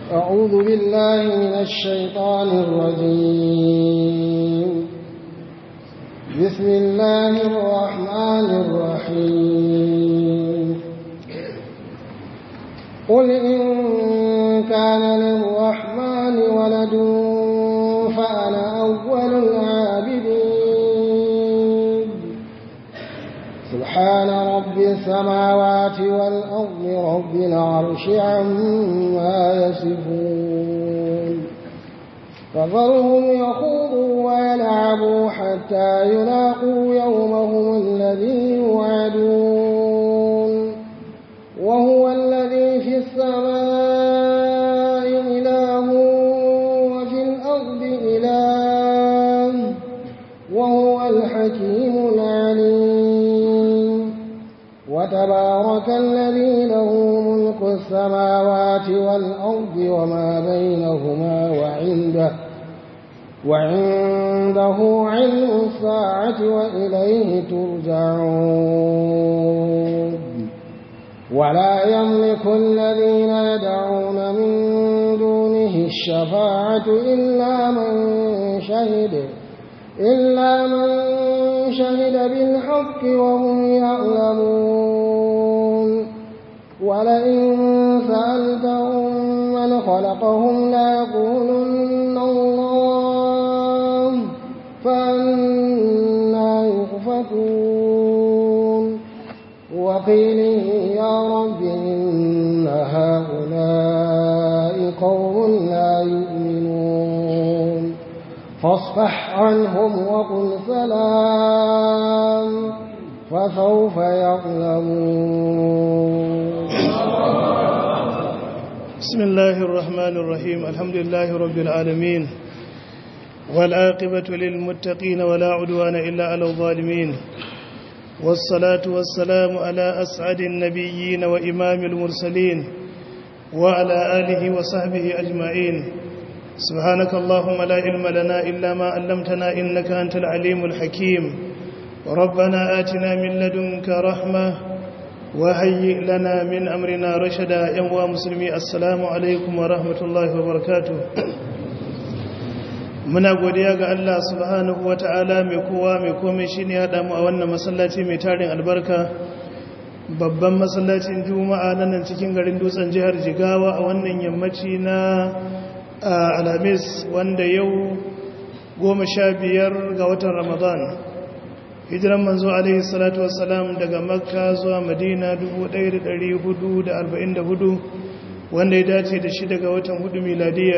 أعوذ بالله من الشيطان الرجيم بسم الله الرحمن الرحيم قل إن كان للرحمن ولد فأنا أول العابدين سبحان رب السماوات والأرض رب العرش عما يصفون فذرهم يخوضوا ويلعبوا حتى يلاقوا يومهم الذي يوعدون وهو الذي في السماء إله وفي الأرض إله وهو الحكيم العليم وتبارك الذي له ملك السماوات والأرض وما بينهما وعنده وعنده علم الساعة وإليه ترجعون ولا يملك الذين يدعون من دونه الشفاعة إلا من شهد إلا من شهد بالحق وهم يعلمون ولئن سألتهم من خلقهم ليقولن الله فأنا يؤفكون وقيله يا رب إن هؤلاء قوم لا يؤمنون فاصفح عنهم وقل سلام فسوف يعلمون بسم الله الرحمن الرحيم الحمد لله رب العالمين والعاقبة للمتقين ولا عدوان إلا على الظالمين والصلاة والسلام على أسعد النبيين وإمام المرسلين وعلى آله وصحبه أجمعين سبحانك اللهم لا علم لنا إلا ما علمتنا إنك أنت العليم الحكيم ربنا آتنا من لدنك رحمة وهيئ لنا من أمرنا رشدا يا مسلمي السلام عليكم ورحمة الله وبركاته muna godiya ga Allah subhanahu wa ta'ala mai kowa mai komai shi ne haɗa mu a wannan masallaci mai tarin albarka babban masallacin juma'a na nan cikin garin dutsen jihar jigawa a wannan yammaci na alamis wanda yau goma sha biyar ga watan ramadan hijiran manzo alaihi salatu wassalam daga makka zuwa madina 1444 wanda ya dace da shi daga watan hudu miladiya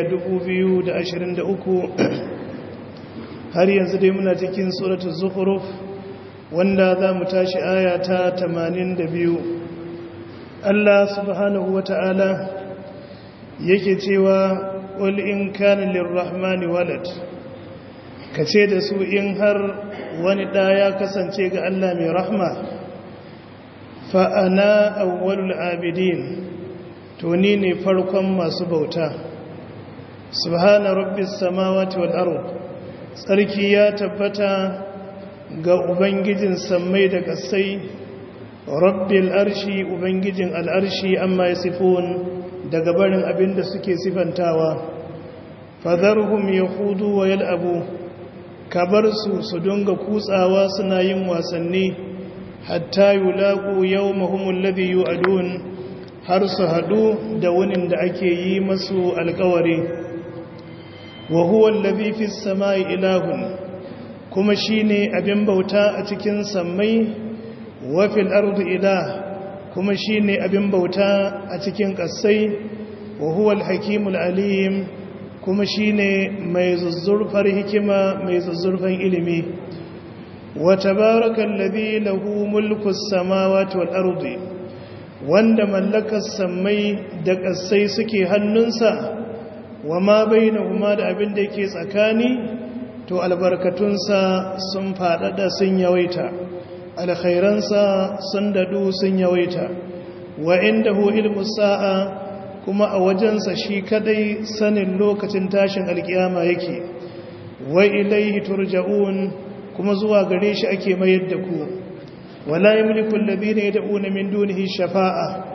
2023 har yanzu dai muna cikin suratul zukhruf wanda za mu tashi aya ta 82 Allah subhanahu wata'ala yake cewa qul in kana lirrahmani walad kace da su in har wani da ya kasance ga Allah mai rahma fa ana awwalul abidin to ni ne farkon masu bauta subhana rabbis samawati wal ard tsarki ya tabbata ga ubangijin sammai da kasai rabbil arshi ubangijin al'arshi amma yasifun daga barin abinda suke sifantawa fadharhum yakhudu wa yal'abu kabar su su dunga kutsawa suna yin wasanni hatta yulaqu yawmahum alladhi yu'adun har su haɗu da wunin da ake yi masu alkawari wa huwa allazi fis samai ilahun kuma shine abin bauta a cikin sammai wa fil ardi ilah kuma shine abin bauta a cikin ƙasai wa huwa al-hakimul alim kuma shine mai zuzzurfar hikima mai zuzzurfan ilimi wa tabarakallazi lahu mulkus samawati wal ardi wanda mallakar sammai da ƙasai suke hannunsa wa ma bai na kuma da abin da yake tsakani to albarkatunsa sun faɗaɗa sun yawaita alkhairansa sun daɗu sun yawaita wa inda hu ilmu sa'a kuma a wajensa shi kadai sanin lokacin tashin alkiyama yake wa ilaihi turja'un kuma zuwa gare shi ake mayar da ku wala yamliku alladhina yad'una min dunihi shafa'a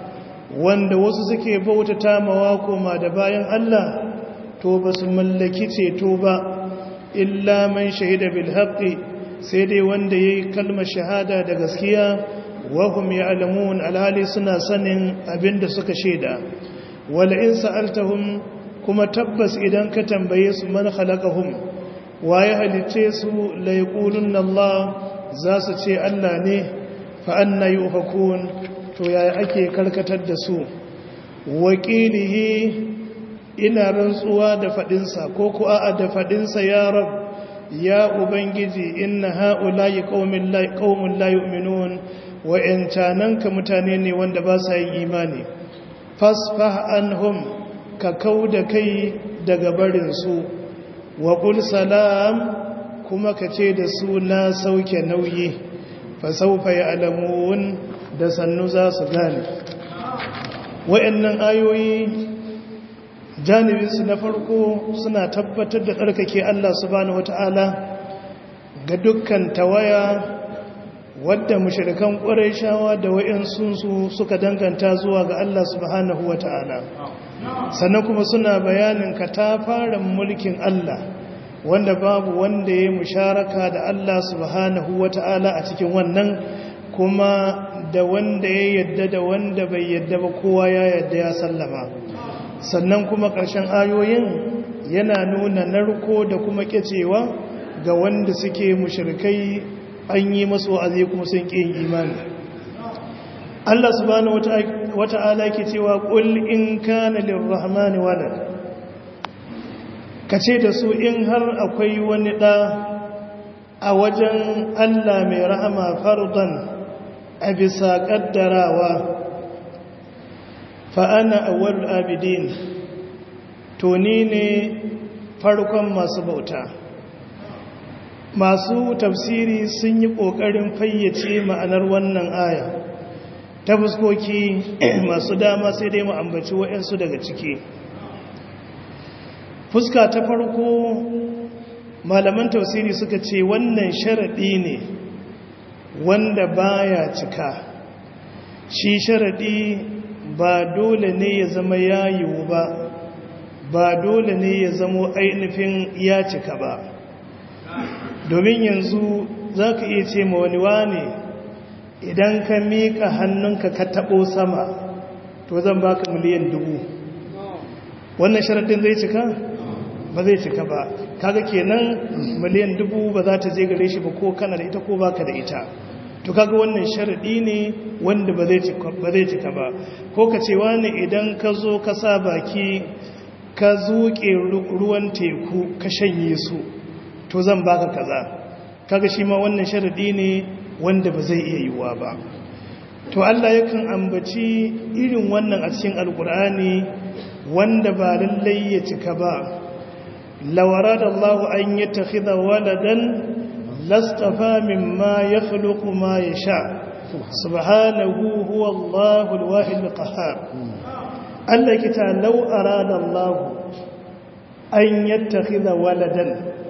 wanda wasu suke bautata mawa koma da bayan Allah to ba su mallaki ceto ba illa man shahida bil haqqi sai dai wanda yayi kalmar shahada da gaskiya wa hum ya'lamun alhali suna sanin abinda suka shaida wala in sa'altahum kuma tabbas idan ka tambaye su man khalaqahum waye halice su la yaqulunna Allah za su ce Allah ne fa anna yufakun to yaya ake karkatar da su wakilihi ina rantsuwa da fadinsa ko ku a'a da fadinsa ya rab ya ubangiji inna haula'i qaumin la qaumun la yu'minun wa in tananka mutane ne wanda ba sa yin imani fasfah anhum ka kauda kai daga barin su wa qul salam kuma ka ce da su na sauke nauyi fa sawfa ya'lamun da sannu za su gane wa'annan ayoyi janibinsu na farko suna tabbatar da tsarkake Allah subhanahu wata'ala ga dukkan tawaya wadda mushrikan shawa da wa'ansu suka danganta zuwa ga Allah subhanahu wata'ala sannan kuma suna bayanin katafaren mulkin Allah wanda babu wanda ya musharaka da Allah subhanahu wata'ala a cikin wannan kuma da wanda ya yadda da wanda bai yadda ba kowa ya yadda ya sallama sannan kuma ƙarshen ayoyin yana nuna narko da kuma ƙyacewa ga wanda suke mushrikai an yi masu wa'azi kuma sun ƙi yin imani Allah subhanahu wata'ala ke cewa qul in kana lirrahmani walad kace da su in har akwai wani da a wajen Allah mai rahama fardan a bisa kaddarawa fa'ana awal abidin to ni ne farkon masu bauta masu tafsiri sun yi ƙoƙarin fayyace ma'anar wannan aya ta fuskoki masu dama sai dai mu ambaci waɗansu daga ciki fuska ta farko malaman tafsiri suka ce wannan sharaɗi ne wanda baya cika shi sharaɗi ba dole ne ya zama ya yiwu ba ba dole ne ya zamo ainihin ya cika ba domin yanzu za ka iya ce ma wani wane idan ka miƙa hannunka ka taɓo sama to zan baka miliyan dubu wannan sharaɗin zai cika ba zai cika ba kaga kenan miliyan dubu ba za ta je gare shi ba ko kana da ita ko baka da ita to kaga wannan sharadi ne wanda ba zai cika ba zai cika ba ko ka ce wani idan ka zo ka sa baki ka zuke ruwan teku ka shanye su to zan baka kaza kaga shi ma wannan sharadi ne wanda ba zai iya yiwuwa ba to Allah yakan ambaci irin wannan a cikin alkur'ani wanda ba lallai ya cika ba lawarada Allah an yattakhidha waladan لاصطفى مما يخلق ما يشاء سبحانه هو الله الواحد القهار الله كتا لو أراد الله أن يتخذ ولدا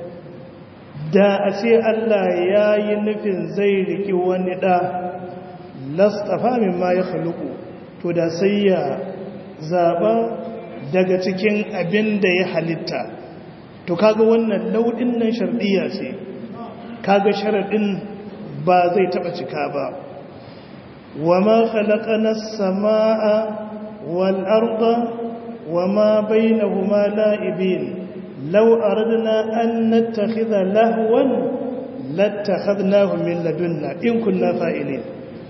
da a ce Allah ya yi nufin zai riki wani ɗa lastafa min ma ya haluku to da sai ya zaɓa daga cikin abin da ya halitta to kaga wannan lauɗin nan sharɗiya ce kaga sharaɗin ba zai taɓa cika ba wa ma khalaqana as-samaa wal arda wa ma bainahuma la'ibin law aradna an nattakhidha lahwan lattakhadnahu min ladunna in kunna fa'ilin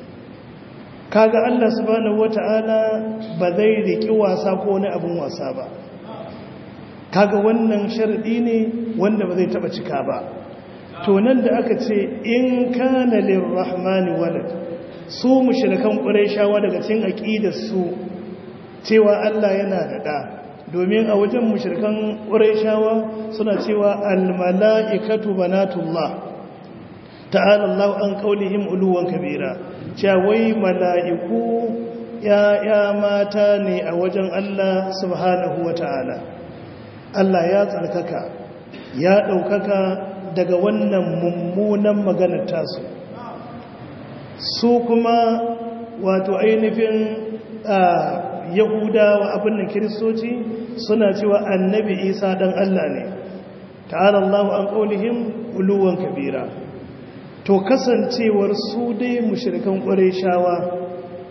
kaga Allah subhanahu wata'ala ba zai riki wasa ko wani abun wasa ba kaga wannan sharadi ne wanda ba zai taɓa cika ba to nan da aka ce in kana lirrahmani walad su mushrikan qurayshawa daga cikin aqidar su cewa Allah yana da da domin a wajen mushrikan qurayshawa suna cewa al malaikatu banatullah ta'ala Allah an qaulihim uluwan kabira cewa wai mala'iku ya ya mata ne a wajen Allah subhanahu wataala Allah ya tsarkaka ya daukaka daga wannan mummunan maganar tasu su kuma wato ainihin yahudawa abin da kiristoci suna cewa annabi isa dan Allah ne ta'ala Allah an qaulihim uluwan kabira to kasancewar su dai mushrikan shawa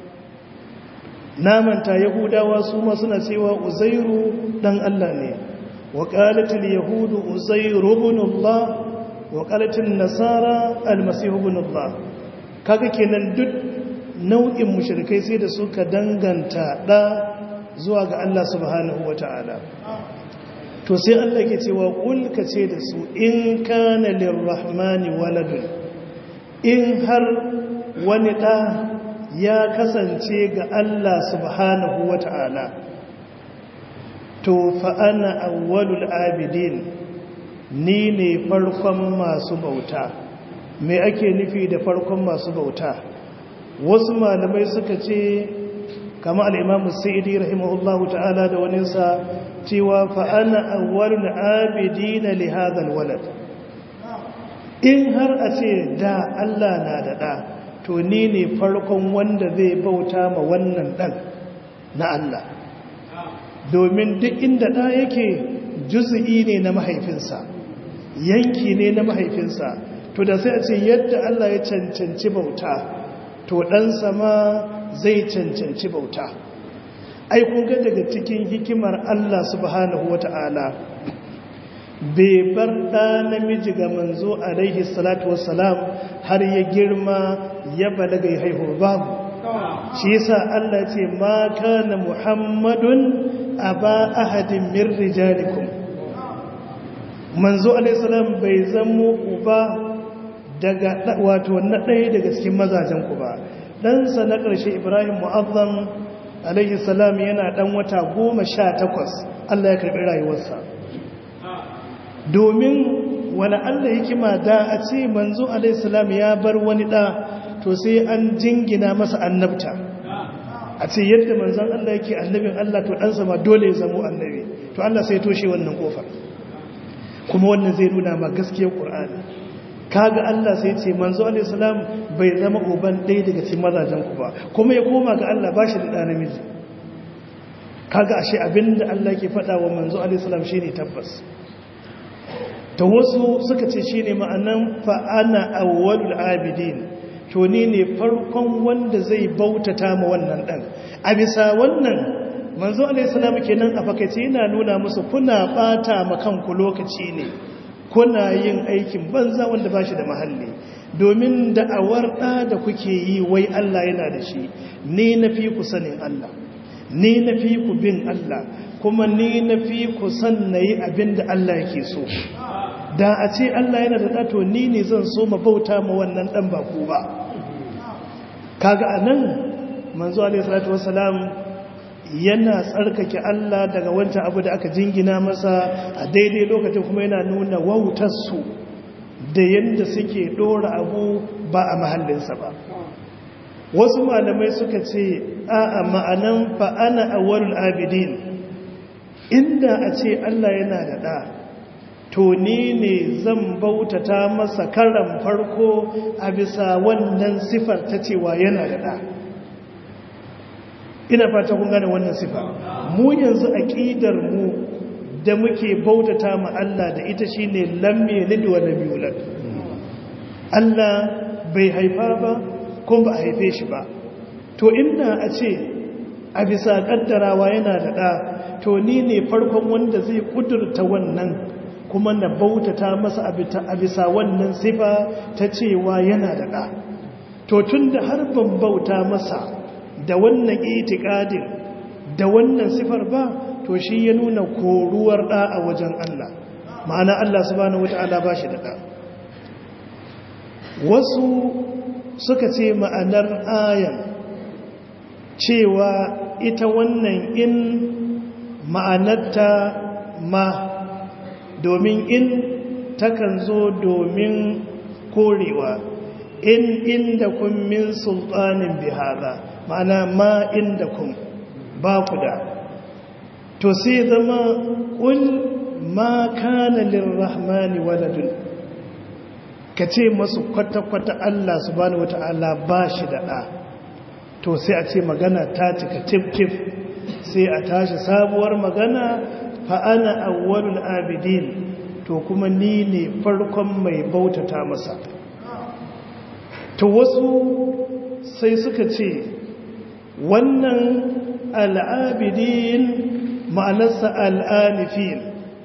namanta yahudawa su ma suna cewa uzairu dan Allah ne wa qalatil yahudu uzairu ibn Allah wa qalatil nasara almasih ibn Allah kaga kenan duk nau'in mushrikai sai da suka danganta da zuwa ga Allah subhanahu wata'ala to sai Allah ke cewa kul ka ce da su in kana lirrahmani waladun in har wani da ya kasance ga Allah subhanahu wata'ala to fa ana awwalul abidin ni ne farkon masu bauta me ake nufi da farkon masu bauta wasu malamai suka ce kama al'imamu sa'idi rahimahullahu ta'ala da waninsa cewa fa'ana awwalun abidi na lihazal walad in har a ce da Allah na da ɗa to ni ne farkon wanda zai bauta ma wannan ɗan na Allah domin duk inda ɗa yake juzu'i ne na mahaifinsa yanki ne na mahaifinsa to da sai a ce yadda Allah ya cancanci bauta to ɗansa ma zai cancanci bauta ai ga daga cikin hikimar Allah subhanahu wata'ala bai bar ɗa namiji ga manzo alaihi salatu wassalam har ya girma ya balaga ya haihu babu shi yasa Allah ce ma kana muhammadun aba ahadin min rijalikum manzo alaihi salam bai zamo uba daga wato na ɗaya daga cikin mazajen ku ba ɗansa na ƙarshe ibrahim mu'azzam alaihi salam yana ɗan wata goma sha takwas allah ya karɓi rayuwarsa domin wani allah hikima da a ce manzo alaihi salam ya bar wani ɗa to sai an jingina masa annabta a ce yadda manzon allah yake annabin allah to ɗansa ma dole ya zamo annabi to allah sai toshe wannan ƙofar kuma wannan zai nuna ma gaskiyar ƙur'ani kaga Allah sai ce manzo alaihi salam bai zama uban ɗaya daga cikin mazajen ku ba kuma ya koma ga Allah bashi da ɗa namiji kaga ashe abinda Allah ke faɗa wa manzo alaihi salam shine tabbas to wasu suka ce shine ma'anan fa ana awwalul abidin to ni ne farkon wanda zai bautata ma wannan dan a bisa wannan manzo alaihi salam kenan a fakaice yana nuna musu kuna bata ma kanku lokaci ne kuna yin aikin banza wanda ba shi da mahalli domin da'awar ɗa da kuke yi wai Allah yana da shi ni na fi ku sanin Allah ni na fi ku bin Allah kuma ni na fi ku san na yi abin da Allah yake so da a ce Allah yana da ɗato ni ne zan so ma bauta ma wannan ɗan ba ku ba kaga a nan manzo alaihi salatu wasalam yana tsarkake Allah daga wancan abu da aka jingina masa a daidai lokacin kuma yana nuna wautarsu da yadda suke ɗora abu ba a mahallinsa ba wasu malamai suka ce a ma'anan fa'ana a wurin abidin inda a ce Allah yana da ɗa to ni ne zan bautata masa karan farko a bisa wannan sifar ta cewa yana da ɗa ina fata kun gane wannan sifa mu yanzu aqidar mu da muke bautata ma Allah da ita shine lam yalid wa lam yulad Allah bai haifa ba kuma ba haife shi ba to inda a ce a bisa kaddarawa yana da da to ni ne farkon wanda zai kudurta wannan kuma na bautata masa a bisa wannan sifa ta cewa yana da da to tunda har ban bauta masa da wannan itikadin da wannan sifar ba to shi ya nuna koruwar da a wajen Allah ma'ana Allah subhanahu wata'ala ba shi da da wasu suka ce ma'anar ayan cewa ita wannan in ma'anarta ma domin in takan zo domin korewa in inda kun min sultanin bihara ma'ana ma inda kun ba ku da to sai zama ƙul ma kana lirrahmani waladun ka ce masu kwata-kwata Allah subhanahu wata'ala ba shi da ɗa to sai a ce magana ta cika tif-tif sai a tashi sabuwar magana fa'ana awwalul abidin to kuma ni ne farkon mai bautata masa to wasu sai suka ce wannan al'abidin ma'anarsa al'anifin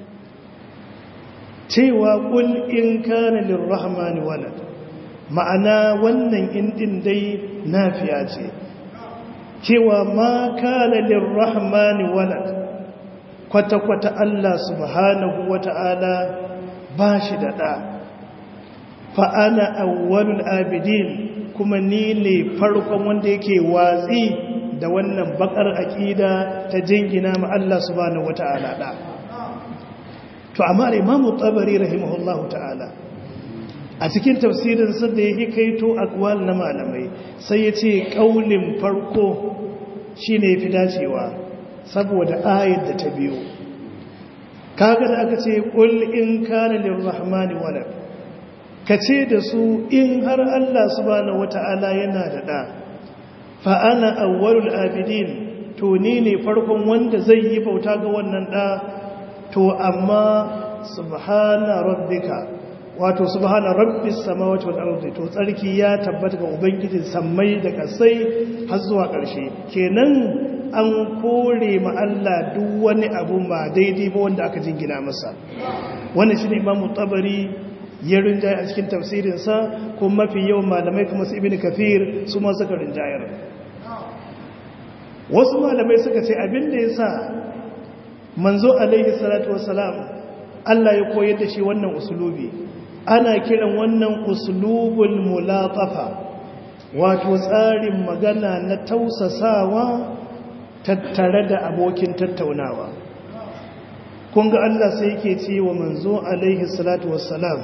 cewa ƙul in kana lirrahmani walad ma'ana wannan indin dai nafiya ce cewa ma kana lirrahmani walad kwata-kwata Allah subhanahu wata'ala ba shi da ɗa fa'ana awwalul abidin kuma ni ne farkon wanda yake watsi da wannan bakar aƙida ta jingina ma Allah subhanahu wata'ala ɗa to amma imamu tabari rahimahullahu ta'ala a cikin tafsirin sa da yake kaito aqwal na malamai sai ya ce kaulin farko shine yafi dacewa saboda ayat da ta biyo kaga da aka ce qul in kana lirrahmani walad kace da su in har Allah subhanahu wata'ala yana da da fa ana awwalul abidin to ni ne farkon wanda zai yi bauta ga wannan da to amma subhana rabbika wato subhana rabbis samawati wal ardi to tsarki ya tabbata ga ubangijin sammai da kasai har zuwa ƙarshe kenan an kore ma Allah duk wani abu ba daidai ba wanda aka jingina masa wannan shine Imam Tabari ya rinjaye a cikin tafsirin sa ko mafi yawan malamai kuma su Ibn Kathir su ma suka rinjayar wasu malamai suka ce abin da yasa manzo alaihi salatu wassalam Allah ya koyar da shi wannan usulubi ana kiran wannan usulubul mulatafa wato tsarin magana na tausasawa tattare da abokin tattaunawa kun ga Allah sai yake ce wa manzo alaihi salatu wassalam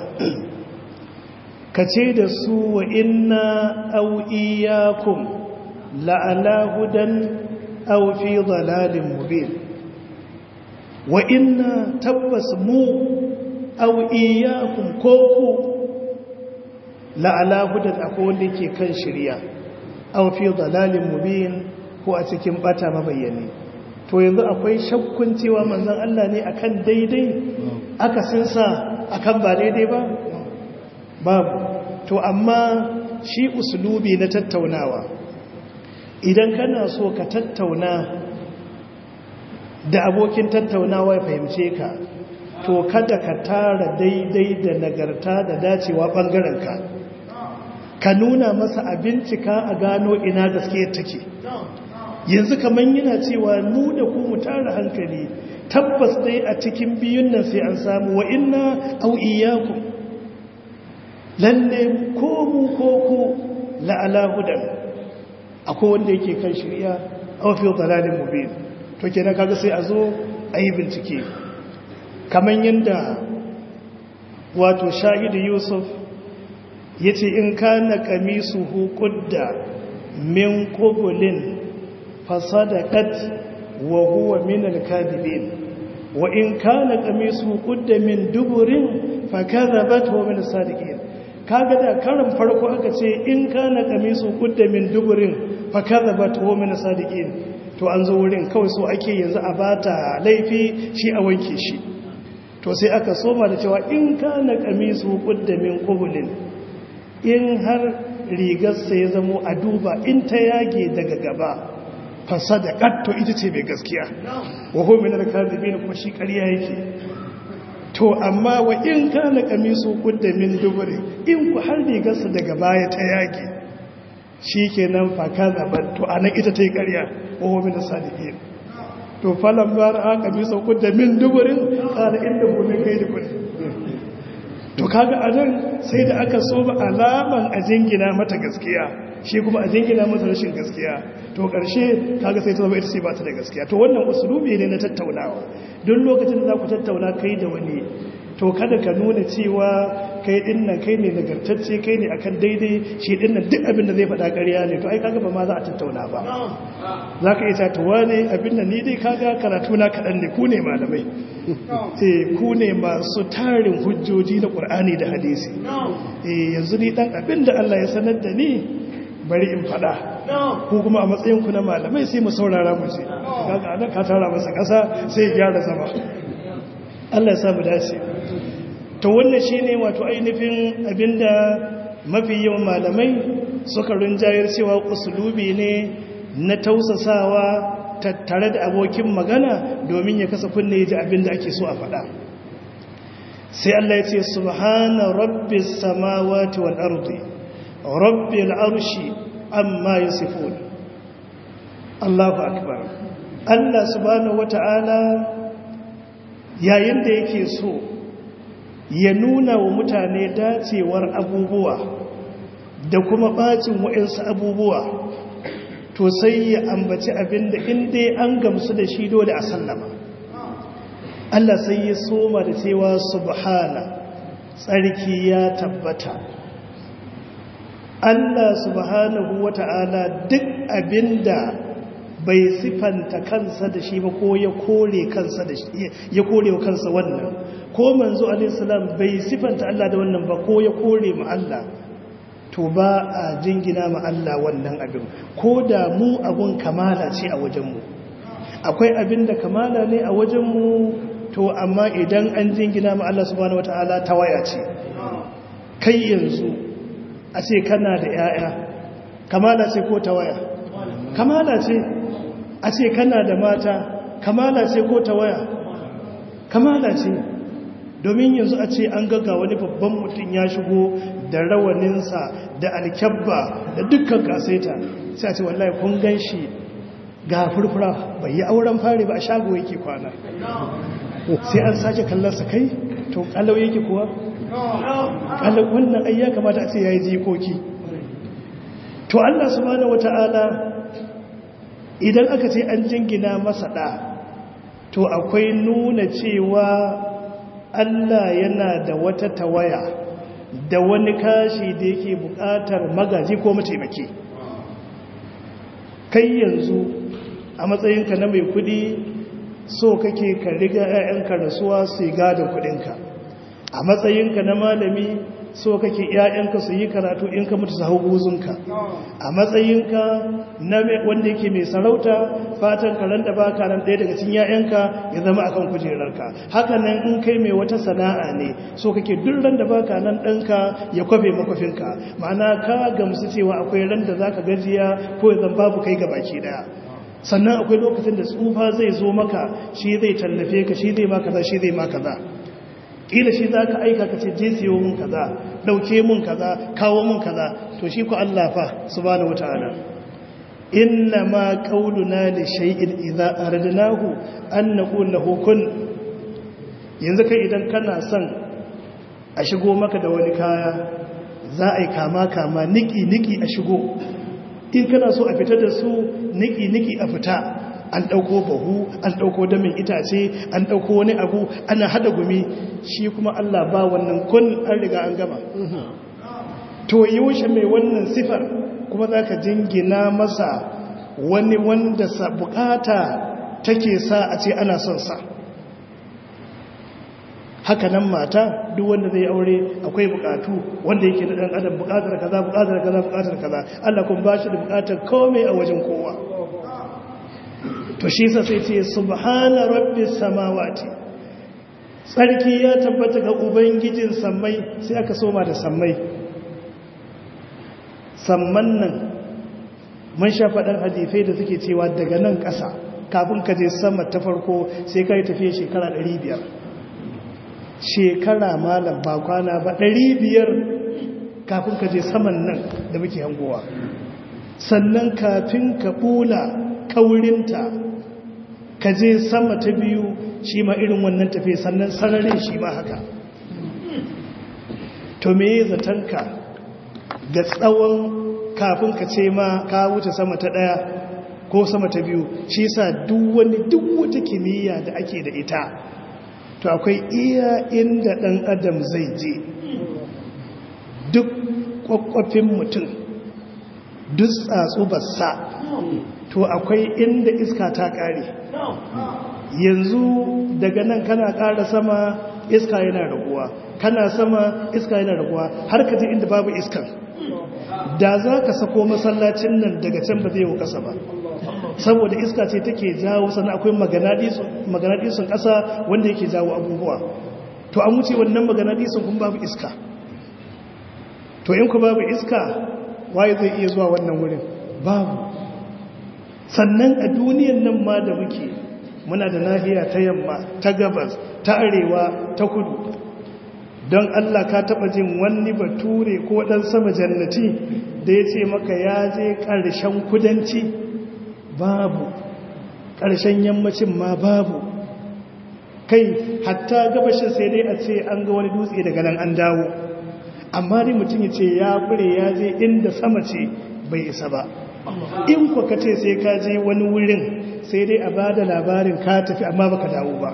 kace da su wa inna aw iyyakum la'ala hudan aw fi dhalalin mubin wa inna tabbas mu aw iyyakum ko ku la'ala hudan akwai wanda yake kan shirya aw fi dalalin mubin ko a cikin bata mabayyane to yanzu akwai shakkun cewa manzon Allah ne akan daidai aka sinsa akan ba daidai ba babu to amma shi uslubi na tattaunawa idan kana so ka tattauna da abokin tattaunawa ya fahimce ka to kada ka tara daidai da nagarta da dacewa ɓangarenka ka nuna masa a bincika a gano ina gaske take yanzu kamar yana cewa mu da ku mu tara hankali tabbas dai a cikin biyun nan sai an samu wa inna au iyyakum lalle ko mu ko ku la'ala hudan akwai wanda yake kan shirya aw fi dalalin mubin to kenan kaga sai a zo a yi bincike kamar yadda wato shahidu yusuf ya ce in kana kamisu hukudda min kubulin fasadakat wa huwa min alkadibin wa in kana kamisu hukudda min duburin fakadhabat wa min sadiqin kaga da karan farko aka ce in kana kamisu hukudda min duburin fakadhabat wa min sadiqin to an zo wurin kawai so ake yanzu a bata laifi shi a wanke shi to sai aka soma da cewa in kana kamisu hukudda min kubulin in har rigarsa ya zamo a duba in ta yage daga gaba fasada katto ita ce mai gaskiya wa homin da kazibi kuma shi ƙarya yake to amma wa in kana kamisu kudda min dubure in ku har rigarsa daga baya ta yage shi kenan fa kazaban to anan ita ta yi ƙarya wa homin da sadiqin to falan bara a kamisu kudda min duburin kana inda gobe kai da kudi to kaga a nan sai da aka so ba alaman a jingina mata gaskiya shi kuma a jingina mata rashin gaskiya to ƙarshe kaga sai ta zama ita ce ba ta da gaskiya to wannan usulubi ne na tattaunawa don lokacin da za ku tattauna kai da wani to kada ka nuna cewa kai din nan kai ne nagartacce kai ne akan daidai shi din nan duk abin da zai faɗa ƙarya ne to ai kaga ba ma za a tattauna ba za ka iya tatuwa ne abin da ni dai kaga karatu na kaɗan ne ku ne malamai eh ku ne masu tarin hujjoji na ƙur'ani da hadisi eh yanzu ni dan abin da Allah ya sanar da ni bari in faɗa ko kuma a matsayin ku na malamai sai mu saurara mu ce kaga anan ka tara masa ƙasa sai ya gyara zama Allah ya sa mu dace to wannan shine wato ainihin abinda mafi yawan malamai suka rinjayar cewa usulubi ne na tausasawa tattare da abokin magana domin ya kasa kunne ya ji abinda ake so a faɗa sai Allah ya ce subhana rabbis samawati wal ardi rabbil arshi amma yasifun Allahu akbar Allah subhanahu wata'ala yayin da yake so ya nuna wa mutane dacewar abubuwa da kuma bacin wa'insu abubuwa to sai ya ambaci abinda inda an gamsu da shi dole a sallama Allah sai ya soma da cewa subhana tsarki ya tabbata Allah subhanahu wata'ala duk abinda bai sifanta kansa da shi ba ko ya kore kansa da shi ya kore wa kansa wannan ko manzo alaihi salam bai sifanta Allah da wannan ba ko ya kore mu Allah to ba a jingina ma Allah wannan abin ko da mu abun kamala ce a wajenmu akwai abin da kamala ne a wajenmu to amma idan an jingina ma Allah subhanahu wataala tawaya ce kai yanzu a ce kana da yaya kamala ce ko tawaya kamala ce a ce kana da mata kamala ce ko tawaya kamala ce domin yanzu a ce an gaga wani babban mutum ya shigo da rawaninsa da alkyabba da dukkan kasaita sai a ce wallahi kun gan shi ga furfura bai yi auren fari ba a shago yake kwana sai an sake kallonsa kai to kalau yake kuwa kalau wannan ai ya kamata a ce ya yi jikoki to allah subhanahu wata'ala idan aka ce an jingina masa ɗa to akwai nuna cewa Allah yana da wata tawaya da wani kashi da yake buƙatar magaji ko mataimaki kai yanzu a matsayinka na mai kudi so kake ka riga 'ya'yanka rasuwa su yi gadon kudinka a matsayinka na malami so kake 'ya'yanka su yi karatu in ka mutu su hau guzunka a matsayinka na wanda yake mai sarauta fatan karen da baka nan ɗaya daga cikin 'ya'yanka ya zama akan kujerarka haka nan in kai mai wata sana'a ne so kake duk ran da baka nan ɗanka ya kwafe makwafinka ma'ana ka gamsu cewa akwai ran da zaka gajiya ko ya zan babu kai baki ɗaya sannan akwai lokacin da tsufa zai zo maka shi zai tallafe ka shi zai ma kaza shi zai ma kaza kila shi za ka aika ka ce je siyo mun kaza dauke mun kaza kawo mun kaza to shi ku Allah fa subhanahu wataala inna ma qauluna li shay'in idza aradnahu an naqul lahu kun yanzu kai idan kana son a shigo maka da wani kaya za a yi kama kama niki niki a shigo in kana so a fita da su niki niki a fita an ɗauko bahu an ɗauko damin itace an ɗauko wani abu ana hada gumi shi kuma Allah ba wannan kun an riga an gama to yaushe mai wannan sifar kuma za ka jingina masa wani wanda sa bukata take sa a ce ana son sa haka nan mata duk wanda zai aure akwai bukatu wanda yake da dan adam bukatar kaza bukatar kaza bukatar kaza Allah kun ba shi da bukatar komai a wajen kowa to shi sa sai ce subhana rabbis samawati tsarki ya tabbata ga ubangijin sammai sai aka soma da sammai samman nan mun sha faɗar hadifai da suke cewa daga nan ƙasa kafin ka je sama ta farko sai ka yi tafiye shekara 500 shekara malam ba kwana ba 500 kafin ka je saman nan da muke hangowa sannan kafin ka ɓula kaurinta ka je sama ta biyu shi ma irin wannan tafiye sannan sararin shi ma haka to me zatanka ga tsawon kafin ka ce ma ka wuce sama ta ɗaya ko sama ta biyu shi sa duk wani duk wata kimiyya da ake da ita to akwai iya inda ɗan adam zai je duk kwakwafin mutum duk tsatsu basa to akwai inda iska ta ƙare yanzu daga nan kana ƙara sama iska yana raguwa kana sama iska yana raguwa har ka je inda babu iskar da za ka sako masallacin nan daga can ba zai yi ƙasa ba saboda iska ce take jawo sannan akwai maganadisun ƙasa wanda yake jawo abubuwa to an wuce wannan maganadisun kun babu iska to in ku babu iska waye zai iya zuwa wannan wurin babu sannan a duniyan nan ma da muke muna da nahiya ta yamma ta gabas ta arewa ta kudu don Allah ka taba jin wani bature ko dan sama jannati da ya ce maka ya je ƙarshen kudanci babu ƙarshen yammacin ma babu kai hatta gabashin sai dai a ce an ga wani dutse daga nan an dawo amma dai mutum ya ce ya kure ya je inda sama ce bai isa ba in ku ka ce sai ka je wani wurin sai dai a ba da labarin ka tafi amma baka dawo ba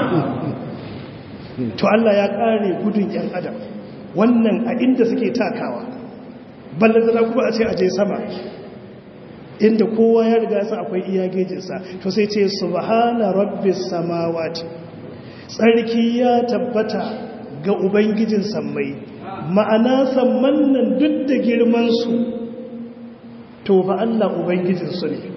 to Allah ya kare gudun yan adam wannan a inda suke takawa ballantana kuma a ce a je sama inda kowa ya riga sa akwai iya gejinsa to sai ce subhana rabbis samawati tsarki ya tabbata ga ubangijin sammai ma'ana samman nan duk da girman su to ba Allah ubangijin su ne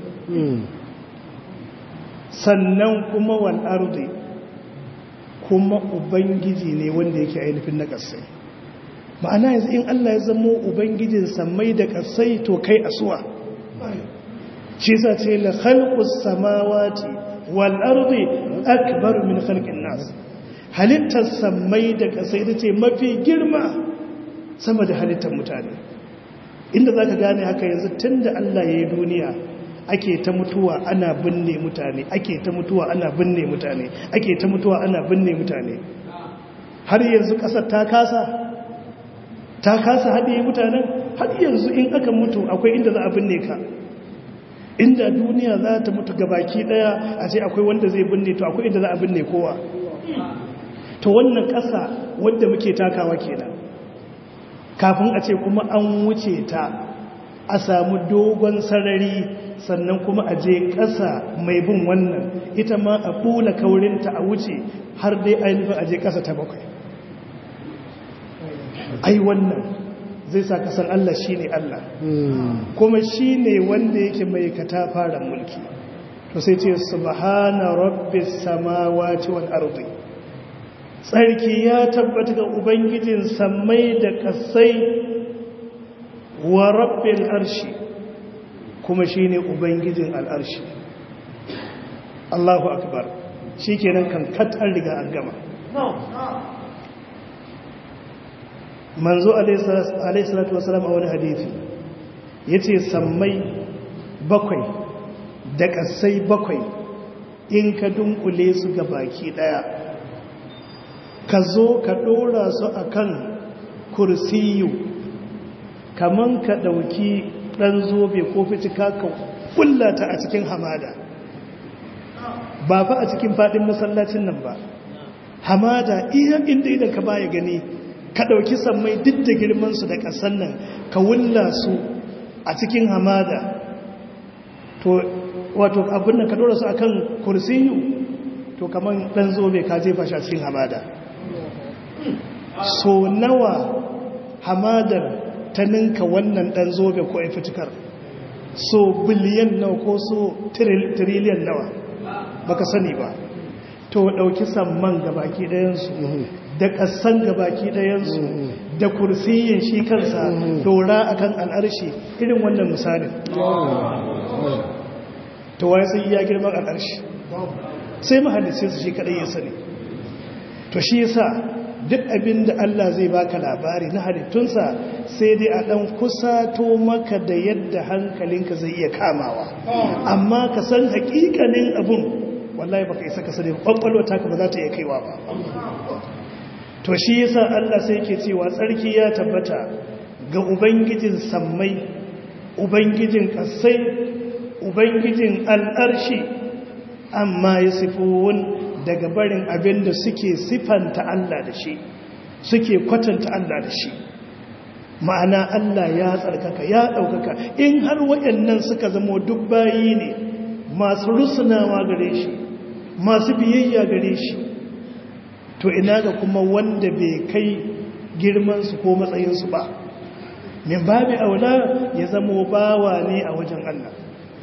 sannan kuma wal ardi kuma ubangiji ne wanda yake ainihin na kasai ma'ana yanzu in Allah ya zamo ubangijin sammai da kasai to kai asuwa shi sa ce la khalqus samawati wal ardi akbar min khalqin nas halittar sammai da kasai ita ce mafi girma sama da halittar mutane inda zaka gane haka yanzu tunda Allah ya yi duniya ake ta mutuwa ana binne mutane ake ta mutuwa ana binne mutane ake ta mutuwa ana binne mutane har yanzu kasar ta kasa ta kasa haɗe mutanen har yanzu in aka mutu akwai inda za a binne ka inda duniya za ta mutu gabaki daya a ce akwai wanda zai binne to akwai inda za a binne kowa to wannan ƙasa wanda muke takawa kenan kafin a ce kuma an wuce ta a samu dogon sarari sannan kuma a je ƙasa mai bin wannan ita ma a ɓula kaurinta a wuce har dai ainihin a je ƙasa ta bakwai ai wannan zai sa kasan Allah shi ne Allah kuma shi ne wanda yake mai katafaren mulki to sai ce subhana rabbis samawati wal ardi tsarki ya tabbata ga ubangijin sammai da kasai wa rabbil arshi kuma shi ne ubangijin al'arshi Allahu akbar shi kenan kan kat an riga an gama manzo alaihissalatu wasalam a wani hadithi ya ce sammai bakwai da ƙasai bakwai in ka dunkule su ga baki ɗaya ka zo ka ɗora su a kan kursiyu kaman ka ɗauki ɗan zobe ko fitika ka kullata a cikin hamada ba fa a cikin faɗin masallacin nan ba hamada iya inda idan ka baya gani ka ɗauki sammai duk da girmansu da ƙasan nan ka wulla su a cikin hamada to wato abin nan ka ɗora su a kan kursiyu to kamar ɗan zobe ka jefa shi a cikin hamada so nawa hamadar ta ninka wannan ɗan zobe ko fitikar so biliyan nawa ko so tiriliyan nawa baka sani ba to ɗauki samman gabaki ɗayansu da ƙasan gabaki ɗayansu da kursiyin shi kansa dora akan al'arshi irin wannan misalin to waye sai iya girman al'arshi sai mahallicin su shi kaɗai ya sani to shi yasa duk abin da Allah zai baka labari na halittunsa sai dai a ɗan kusato maka da yadda hankalinka zai iya kamawa amma ka san hakikanin abun wallahi baka isa ka sani kwakwalwa taka ba za ta iya kaiwa ba to shi yasa Allah sai yake cewa tsarki ya tabbata ga ubangijin sammai ubangijin kasai ubangijin al'arshi amma yasifun daga barin abin da suke sifanta Allah da shi suke kwatanta Allah da shi ma'ana Allah ya tsarkaka ya ɗaukaka in har waɗannan suka zama duk bayi ne masu rusunawa gare shi masu biyayya gare shi to ina ga kuma wanda bai kai girmansu ko matsayinsu ba min babi aula ya zama bawa ne a wajen Allah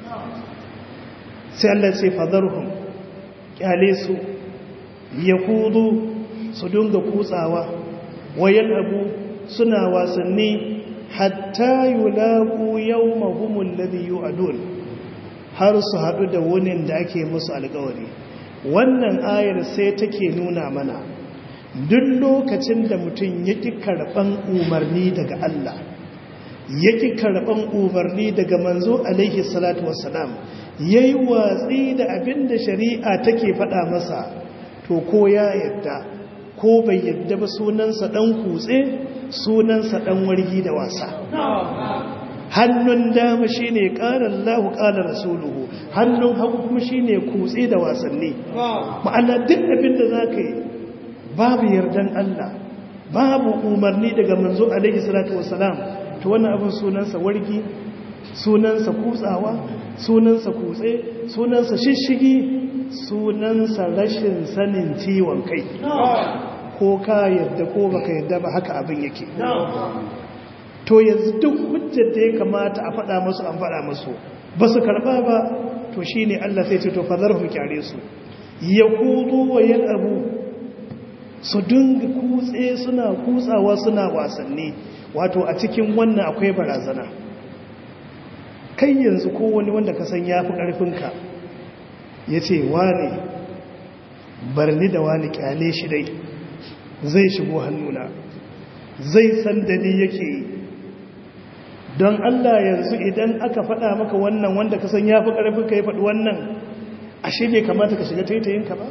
sai Allah ce fadarhum kyale su ya kudu su dunga kutsawa wayan abu suna wasanni hatta yulaku yawmahumul ladhi yu'adun har su hadu da wunin da ake musu alƙawari wannan ayar sai take nuna mana duk lokacin da mutum yake karban umarni daga Allah yake karban umarni daga manzo alaihi salatu wassalam yayi watsi da abinda shari'a take faɗa masa to ko ya yadda ko bai yadda ba sunansa dan kutse sunansa dan wargi da wasa hannun dama shine qala Allahu qala rasuluhu hannun hagu kuma shine kutse da wasanni ma'ana duk abinda zaka yi babu yardan Allah babu umarni daga manzo alaihi salatu wassalam to wannan abin sunansa wargi sunansa kutsawa sunansa kutse sunansa shishigi sunansa rashin sanin ciwon kai ko ka yadda ko baka yadda ba haka abin yake to yanzu duk hujjar da ya kamata a faɗa masu an faɗa masu ba su karɓa ba to shi ne Allah sai ce to fazar kyare su ya kudu wa yan abu su dinga kutse suna kutsawa suna wasanni wato a cikin wannan akwai barazana kai yanzu ko wani wanda ka san ya fi ƙarfinka ya ce wane barni da wani kyale shi dai zai shigo hannuna zai san da ni yake yi don Allah yanzu idan aka faɗa maka wannan wanda ka san ya fi ƙarfinka ya faɗi wannan ashe bai kamata ka shiga taitayinka ba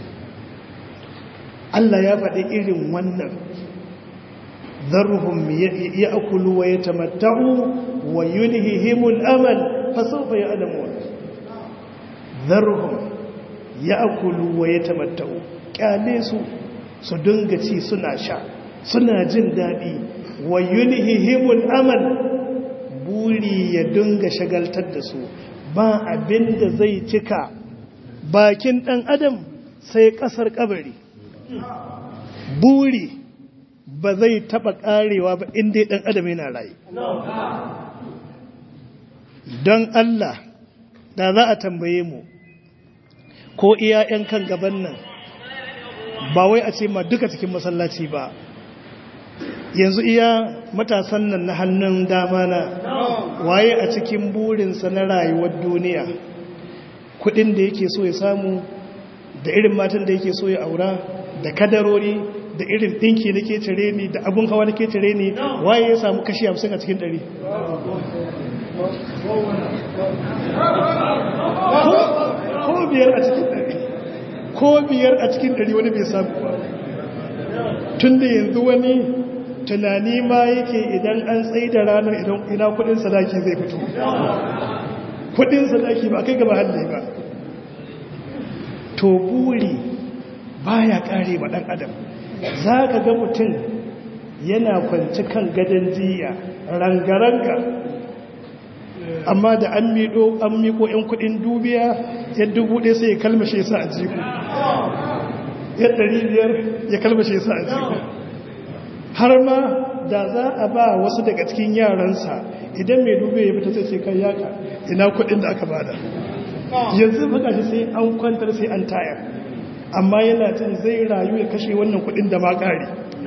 Allah ya faɗi irin wannan ذرهم يأكلوا ويتمتعوا ويلههم الأمل فسوف يعلمون ذرهم يأكلوا ويتمتعوا كاليسوا سدنغتي سنا شا سنا جن دادي ويلههم الأمل buri ya dinga shagaltar da su ba abin da zai cika bakin ɗan adam sai ƙasar ƙabari buri ba zai taba karewa ba inda dan adam yana rayu don Allah da za a tambaye mu ko iya yan kan gaban nan ba wai a ce ma duka cikin masallaci ba yanzu iya matasan nan na hannun dama na waye a cikin burinsa na rayuwar duniya kudin da yake so ya samu da irin matan da yake so ya aura da kadarori da irin ɗinki na ke cire ni da abun hawa na ke cire ni waye ya samu kashi hamsin a cikin ɗari ko biyar a cikin ɗari ko biyar a cikin ɗari wani bai samu ba tun da yanzu wani tunani ma yake idan an tsaye da ranar idan ina kudin sadaki zai fito kudin sadaki ba kai gaba hannu ba to buri baya kare ma ɗan adam za ka ga mutum yana kwanci kan gadon jiya rangaranga amma da an miƙo an miƙo 'yan kudin dubiya ya dubu ɗaya sai ya kalmashe sa a jiku ya ɗari biyar ya kalmashe sa a jiku har ma da za a ba wasu daga cikin yaransa idan mai dube ya fita sai sai kai yaka ina kudin da aka bada yanzu baka shi sai an kwantar sai an tayar amma yana cin zai rayu ya kashe wannan kudin da ma kare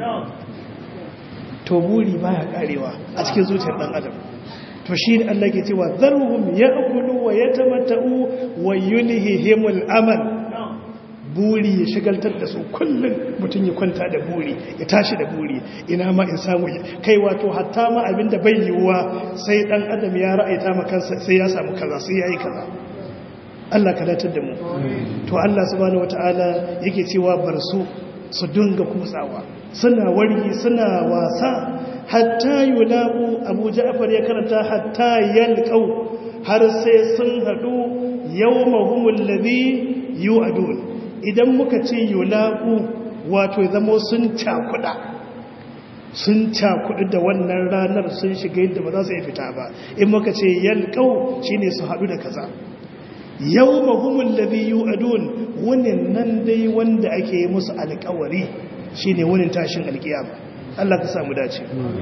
to buri baya karewa a cikin zuciyar dan adam to shi ne Allah ke cewa zarhum ya'kulu wa yatamatta'u wa yulhihimul amal buri ya shigaltar da su kullum mutum ya kwanta da buri ya tashi da buri ina ma in samu kai wato hatta ma abinda bai yiwuwa sai dan adam ya ra'aita ma kansa sai ya samu kaza sai yayi kaza Allah ka datar da mu to Allah subhanahu wataala yake cewa bar su su dinga kutsawa suna wargi suna wasa hatta yulabu Abu Ja'far ya karanta hatta yalqau har sai sun hadu yawmahumul ladhi yu'adun idan muka ce yulaku wato zamo sun cakuda sun cakudu da wannan ranar sun shiga yadda ba za su yi fita ba in muka ce yalkau shine su haɗu da kaza yau mahumun labi yi adun wunin nan dai wanda ake yi musu alkawari shine wunin tashin alkiyama Allah ka samu dace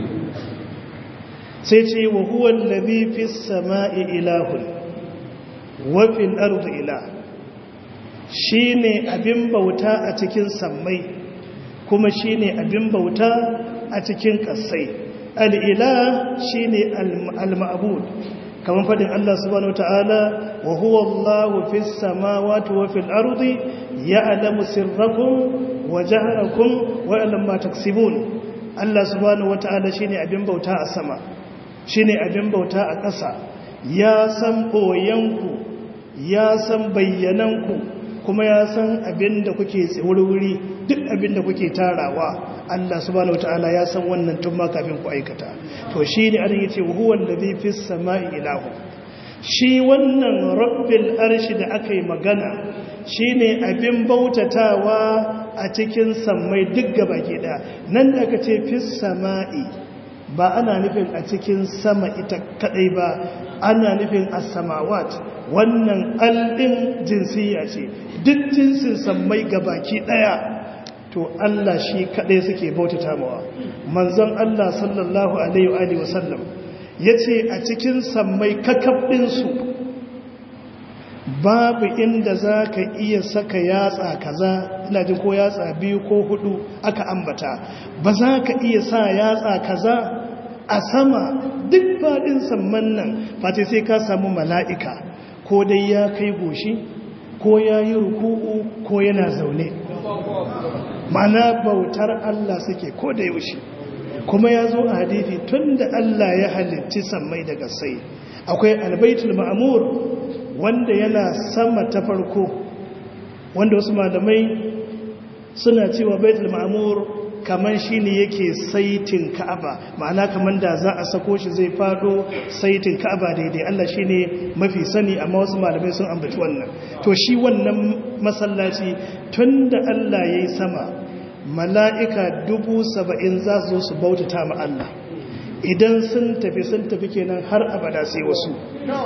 sai ce wa huwan labi fi sama'i ilahun wafin arzu ila shi ne abin bauta a cikin sammai kuma shi ne abin bauta a cikin ƙasai al'ila shi ne al-ma'abud kamar faɗin Allah subhanahu wa ta'ala wa huwa Allahu fi samawati wa fil ardi ya'lamu sirrakum wa jahrakum wa ya'lamu ma taksibun Allah subhanahu wa ta'ala shine abin bauta a sama shine abin bauta a ƙasa ya san boyanku ya san bayyananku kuma ya san abin da kuke wuri duk abin da kuke tarawa Allah subhanahu wataala ya san wannan tun ma kafin ku aikata to shi ne an yace huwa allazi fis samai ilahu shi wannan rabbil arshi da aka yi magana shine abin bautatawa a cikin sammai duk gabaki daya nan da aka ce fis samai ba ana nufin a cikin sama ita kadai ba ana nufin as-samawat wannan aldin jinsiya ce duk jinsin sammai gabaki daya to Allah shi kadai suke bautata mawa manzon Allah sallallahu alaihi wa sallam yace a cikin sammai kakabdin su babu inda zaka iya saka yatsa kaza ina jin ko yatsa biyu ko hudu aka ambata ba za ka iya sa yatsa kaza a sama duk faɗin samman nan fata sai ka samu mala'ika ko dai ya kai goshi ko ya yi ruku'u ko yana zaune mana bautar Allah suke ko da yaushe kuma ya zo a hadithi tun da Allah ya halitti sammai daga sai akwai albaitul ma'amur wanda yana sama ta farko wanda wasu malamai suna cewa baitul ma'amur kamar shi ne yake saitin ka'aba ma'ana kamar da za a sako shi zai fado saitin ka'aba daidai Allah shi ne mafi sani amma wasu malamai sun ambaci wannan to shi wannan masallaci tun da Allah ya yi sama mala'ika dubu saba'in za su zo su bautata ma Allah idan sun tafi sun tafi kenan har abada sai wasu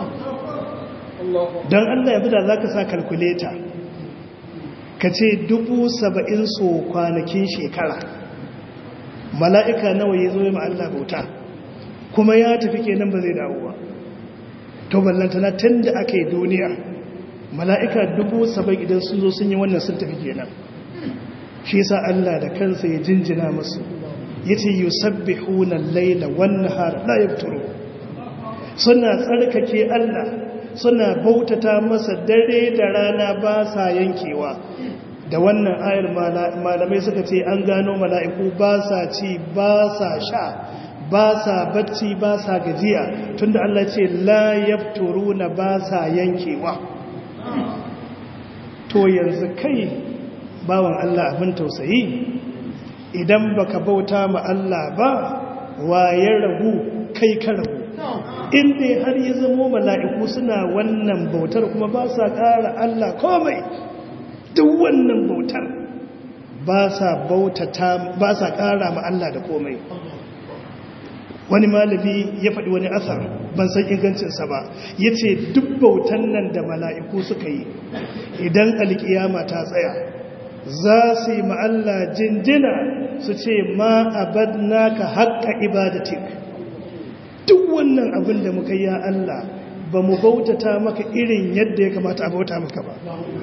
don Allah ya bida za ka sa kalkuleta ka ce dubu saba'in so kwanakin shekara mala'ika nawa ya zo ma Allah bauta kuma ya tafi kenan ba zai dawo ba to ballantana tun da aka yi duniya mala'ika dubu saba'in idan sun zo sun yi wannan sun tafi kenan shi sa Allah da kansa ya jinjina musu ya ce yi sabbi hunan laila wannan har ɗaya turo suna tsarkake Allah suna bautata masa dare da rana ba sa yankewa da wannan ayar malamai suka ce an gano mala'iku ba sa ci ba sa sha ba sa bacci ba sa gajiya tunda Allah ce la yafturu na ba sa yankewa to yanzu kai bawan Allah abin tausayi idan baka bauta ma Allah ba waye ragu kai ka ragu inda har ya zamo mala'iku suna wannan bautar kuma ba sa ƙara Allah komai duk wannan bautar ba sa bautata ba sa ƙara ma Allah da komai wani malami ya faɗi wani asar ban san ingancinsa ba ya ce duk bautan nan da mala'iku suka yi idan alƙiyama ta tsaya za su yi ma'alla jinjina su ce ma abadna ka haƙƙa ibadatik duk wannan abin da muka yi Allah ba mu bautata maka irin yadda ya kamata a bauta maka ba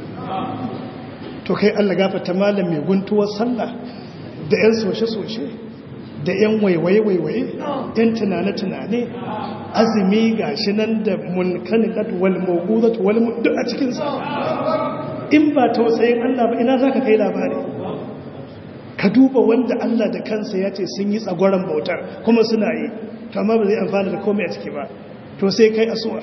to kai Allah gafata malam mai guntuwar sallah da 'yan soshe-soshe da 'yan waiwaye-waiwaye 'yan tunane-tunane azumi ga shi nan da munkanilat wal mawudat wal duk a cikinsa in ba tausayin Allah ba ina za ka kai labari ka duba wanda Allah da kansa ya ce sun yi tsagoran bautar kuma suna yi to amma ba zai amfana da komai a ciki ba to sai kai asuwa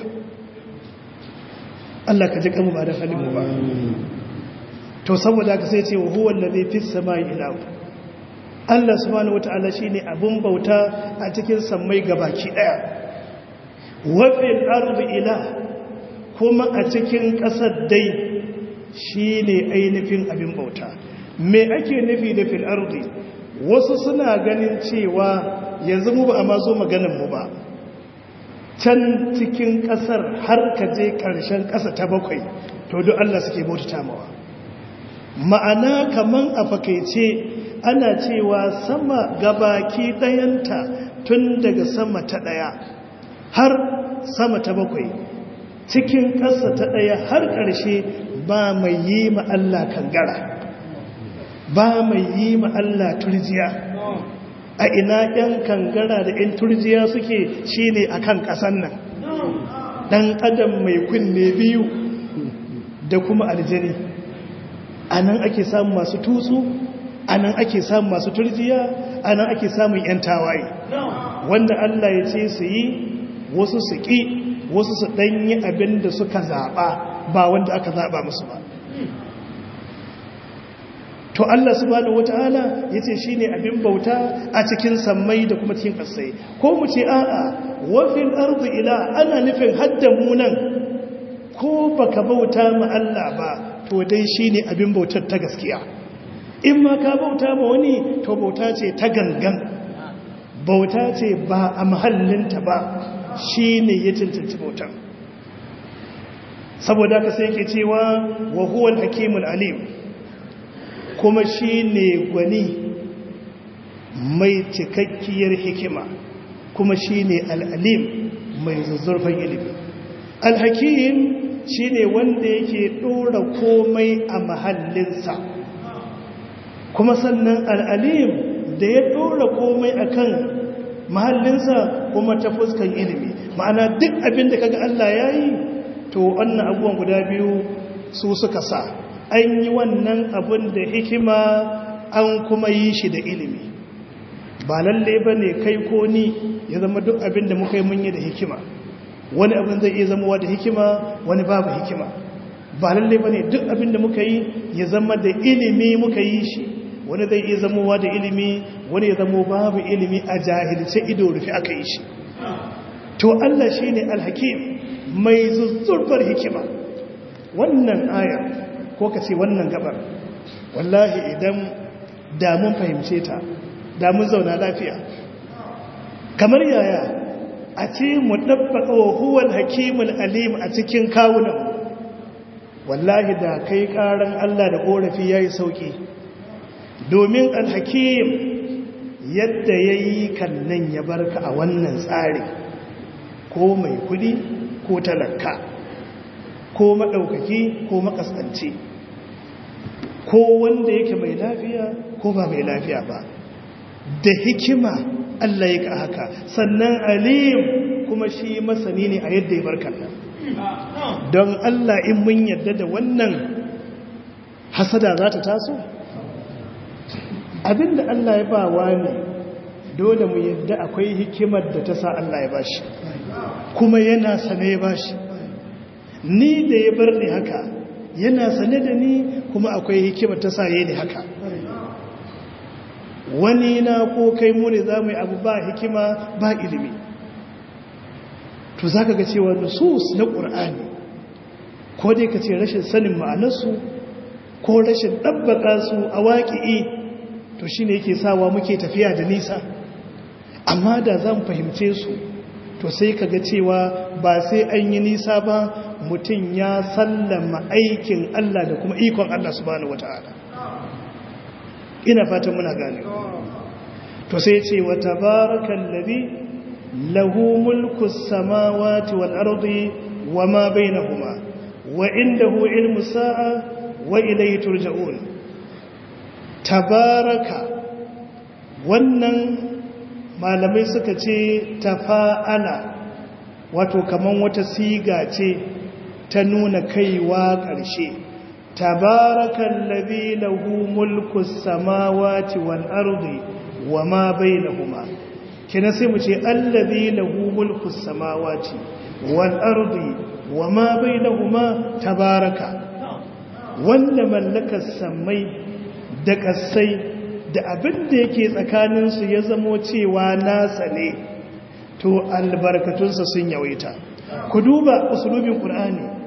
Allah ka ji kanmu ba da halin mu ba to saboda ka sai ce wa huwa allazi fis samai ilahu Allah subhanahu wataala shine abun bauta a cikin sammai gabaki daya wa fil ardi ilah kuma a cikin kasar dai shine ainihin abin bauta me ake nufi da fil ardi wasu suna ganin cewa yanzu mu ba a mazo maganin mu ba can cikin kasar har ka je karshen kasa ta bakwai to duk Allah suke bautata mawa ma'ana kaman a fakaice ana cewa sama gabaki dayanta tun daga sama ta daya har sama ta bakwai cikin ƙasa ta daya har ƙarshe ba mai yi ma Allah kangara ba mai yi ma Allah turjiya a ina ‘yan kangara da ‘yan turjiya suke shi ne a kan ƙasan nan ɗan adam mai kunne biyu da kuma aljani a nan ake samun masu tutsu a nan ake samun masu turjiya a nan ake samun ‘yan tawaye wanda Allah ya ce su yi wasu su ƙi wasu su ɗanyi abin da suka zaɓa ba wanda aka zaɓa musu ba to Allah subhanahu wata'ala yace shine abin bauta a cikin sammai da kuma cikin ƙasai ko mu ce a'a wa fil ardi ila ana nufin hadda mu nan ko baka bauta ma Allah ba to dai shine abin bautar ta gaskiya in ma ka bauta ma wani to bauta ce ta gangan bauta ce ba a mahallinta ba shine ya cancanci bautar saboda ka sai yake cewa wa huwal hakimul alim kuma shi ne gwani mai cikakkiyar hikima kuma shi ne al'alim mai zuzzurfan ilimi alhakim shi ne wanda yake ɗora komai a mahallinsa kuma sannan al'alim da ya ɗora komai a kan mahallinsa kuma ta fuskan ilimi ma'ana duk abin da kaga Allah ya yi to wannan abubuwan guda biyu su suka sa an yi wannan abin da hikima an kuma yi shi da ilimi ba lalle ba ne kai ko ni ya zama duk abin da muka yi mun yi da hikima wani abin zai iya zama da hikima wani babu hikima ba lalle ba ne duk abin da muka yi ya zama da ilimi muka yi shi wani zai iya zamowa da ilimi wani ya zamo babu ilimi a jahilce ido rufe aka yi shi to Allah shi ne alhakim mai zuzzurfar hikima wannan ayar ko ka ce wannan gabar wallahi idan damun fahimce ta damun zauna lafiya kamar yaya a ce mu ɗabbaƙa wa huwal hakimul alim a cikin kawunan wallahi da kai ƙaran Allah da ƙorafi ya yi sauƙi domin alhakim yadda ya yi kannan ya barka a wannan tsari ko mai kudi ko talaka ko maɗaukaki ko makasance ko wanda yake mai lafiya ko ba mai lafiya ba da hikima Allah ya ka haka sannan alim kuma shi masani ne a yadda ya barkan nan don Allah in mun yadda da wannan hasada za ta taso abinda Allah ya ba wani dole mu yadda akwai hikimar da ta sa Allah ya bashi kuma yana sane ya bashi ni da ya bar ni haka yana sane da ni kuma akwai hikimar ta sa yayi ni haka wani na ko kai mu ne za mu yi abu ba hikima ba ilimi to za ka ga cewa nusus na ƙur'ani ko dai ka ce rashin sanin ma'anarsu ko rashin ɗabbaƙa su a waƙi'i to shi ne yake sawa muke tafiya da nisa amma da zan fahimce su to sai ka ga cewa ba sai an yi nisa ba mutum ya sallama aikin Allah da kuma ikon Allah subhanahu wata'ala ina fatan muna gane to sai ce wa tabarakal ladhi lahu mulku samawati wal ardi wama bainahuma wa indahu ilmu sa'a wa ilayhi turja'un tabaraka wannan malamai suka ce tafa'ala wato kaman wata siga ce ta nuna kaiwa ƙarshe tabarakan labi lahu mulku samawati wal ardi wa ma bainahuma kina sai mu ce allazi lahu mulku samawati wal ardi wa ma bainahuma tabaraka wanda mallakar samai da kasai da abin da yake tsakaninsu ya zamo cewa nasa ne to albarkatunsa sun yawaita ku duba usulubin qur'ani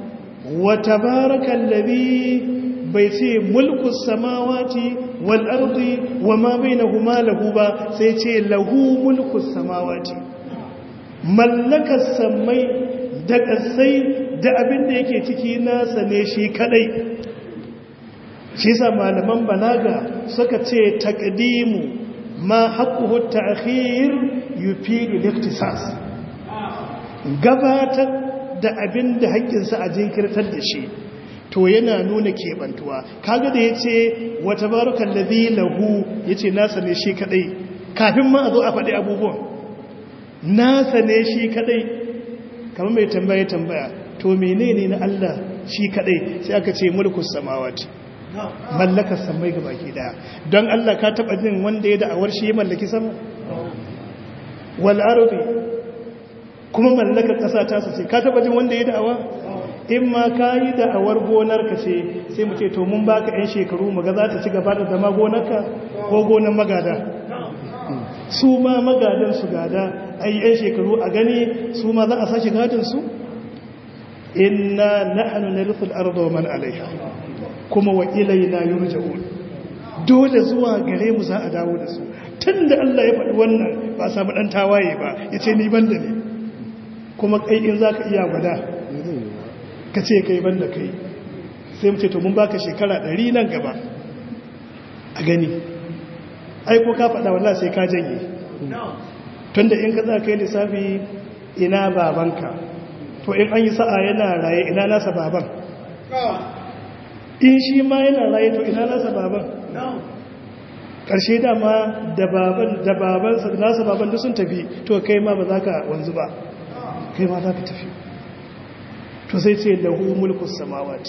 wa tabarakan labi bai ce mulku samawati wal ardi wa ma bainahuma lahu ba sai ce lahu mulku samawati mallakar sammai da ƙasai da abin da yake ciki nasa ne shi kadai shi sa malaman balaga suka ce taqdimu ma haqquhu ta'khir yufidu al-ikhtisas gabatar da abin da haƙƙinsa a jinkirtar da shi to yana nuna kebantuwa kaga da yace wa tabarakal ladhi lahu yace nasa ne shi kadai kafin ma a zo a faɗi abubuwan nasa ne shi kadai kamar mai tambaya tambaya to menene na Allah shi kadai sai aka ce mulkus samawati mallakar samai ga baki daya don Allah ka taba jin wanda ya da'awar shi ya mallaki sama wal ardi kuma mallakar kasa ta sace ka taba jin wanda ya da'awa in ma ka yi da'awar gonar ka ce sai mu ce to mun baka yan shekaru mu ga za ta ci gaba da zama gonarka ko gonar magada su ma magadan su gada ai yan shekaru a gani su ma za a sashi gadin su inna nahnu narithul arda wa man alaiha kuma wa ilaina yurja'un dole zuwa gare mu za a dawo da su tunda Allah ya faɗi wannan ba samu dan tawaye ba yace ni banda ne kuma kai in zaka iya gwada ka ce kai banda kai sai mu ce to mun baka shekara 100 nan gaba a gani ai ko ka faɗa wallahi sai ka janye tunda in ka za ka yi lissafi ina babanka to in an yi sa'a yana raye ina nasa baban in shi ma yana raye to ina nasa baban ƙarshe dama da baban da babansa da nasa baban da sun tafi to kai ma ba za ka wanzu ba kai ma za ka tafi to sai ce lahu mulkus samawati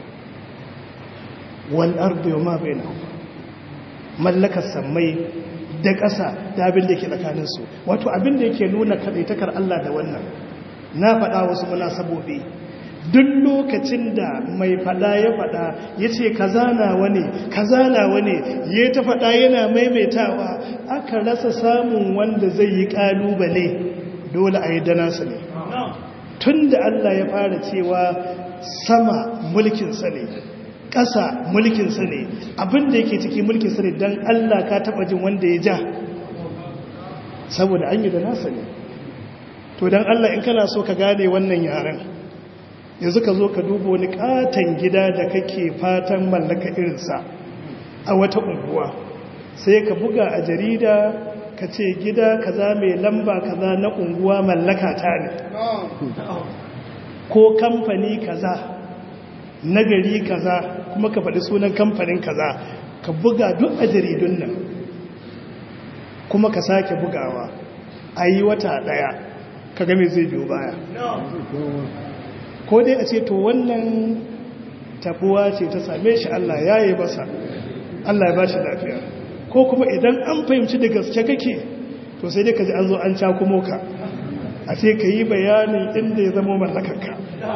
wal ardi wa ma bainahuma mallakar sammai da ƙasa da abin da ke tsakaninsu wato abin da yake nuna kaɗaitakar Allah da wannan na faɗa wasu munasabobi duk lokacin da mai faɗa ya faɗa ya ce kaza nawa ne kaza nawa ne ya ta faɗa yana maimaitawa aka rasa samun wanda zai yi ƙalubale dole a yi danasa ne tun da Allah ya fara cewa sama mulkinsa ne ƙasa mulkinsa ne abinda yake ciki mulkinsa ne don Allah ka taɓa jin wanda ya ja saboda an yi da nasa ne to don Allah in kana so ka gane wannan yaren yanzu ka zo ka duba wani katon gida da kake fatan mallaka irinsa a wata unguwa sai ka buga a jarida ka ce gida kaza mai lamba kaza na unguwa mallaka ta ne ko kamfani kaza na gari kaza kuma ka faɗi sunan kamfanin kaza ka buga duk a jaridun nan kuma ka sake bugawa a yi wata ɗaya ka game zai biyo baya ko dai a ce to wannan tabuwa ce ta same shi Allah ya yi basa Allah ya ba shi lafiya ko kuma idan an fahimci da gaske kake to sai dai ka ji an zo an cakumo ka a ce ka yi bayanin inda ya zama mallakarka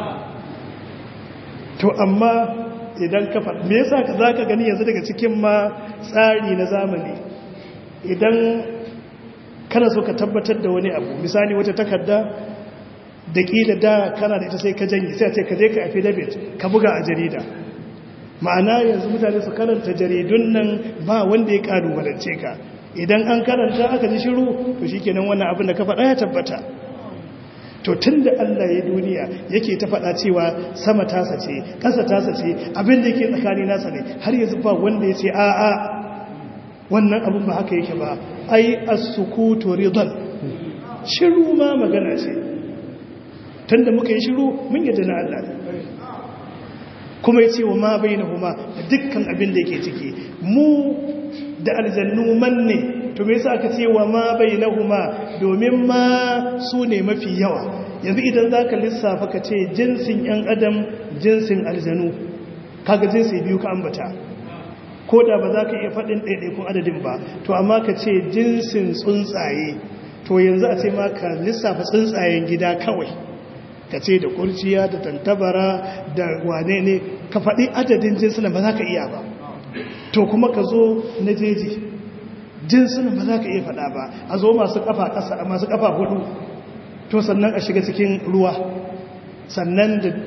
to amma idan ka faɗi me yasa ka zaka gani yanzu daga cikin ma tsari na zamani idan kana so ka tabbatar da wani abu misali wata takarda da kila da kana da ita sai ka janye sai a ce ka je ka affidavit ka buga a jarida ma'ana yanzu mutane su karanta jaridun nan ba wanda ya kalubalance ka idan an karanta aka ji shiru to shikenan wannan abin da ka faɗa ya tabbata to tun da Allah ya duniya yake ta faɗa cewa sama tasa ce ƙasa tasa ce abin da yake tsakani nasa ne har yanzu ba wanda ya ce a'a wannan abin ba haka yake ba ai as-sukutu ridan shiru ma magana ce tun da muka yi shiru mun yadda na Allah kuma ya ce wa ma bainahuma da dukkan abin da yake ciki mu da aljannu manne to me yasa aka ce wa ma bainahuma domin ma su ne mafi yawa yanzu idan zaka lissafa ka ce jinsin yan adam jinsin aljanu kaga jinsi biyu ka ambata ko da ba za ka iya faɗin ɗaiɗaikun adadin ba to amma ka ce jinsin tsuntsaye to yanzu a ce ma ka lissafa tsuntsayen gida kawai ka ce da kurciya da tantabara da wane ne ka faɗi adadin jinsunan ba za ka iya ba to kuma ka zo na jeji jinsunan ba za ka iya faɗa ba a zo masu ƙafa ƙasa masu ƙafa hudu to sannan a shiga cikin ruwa sannan da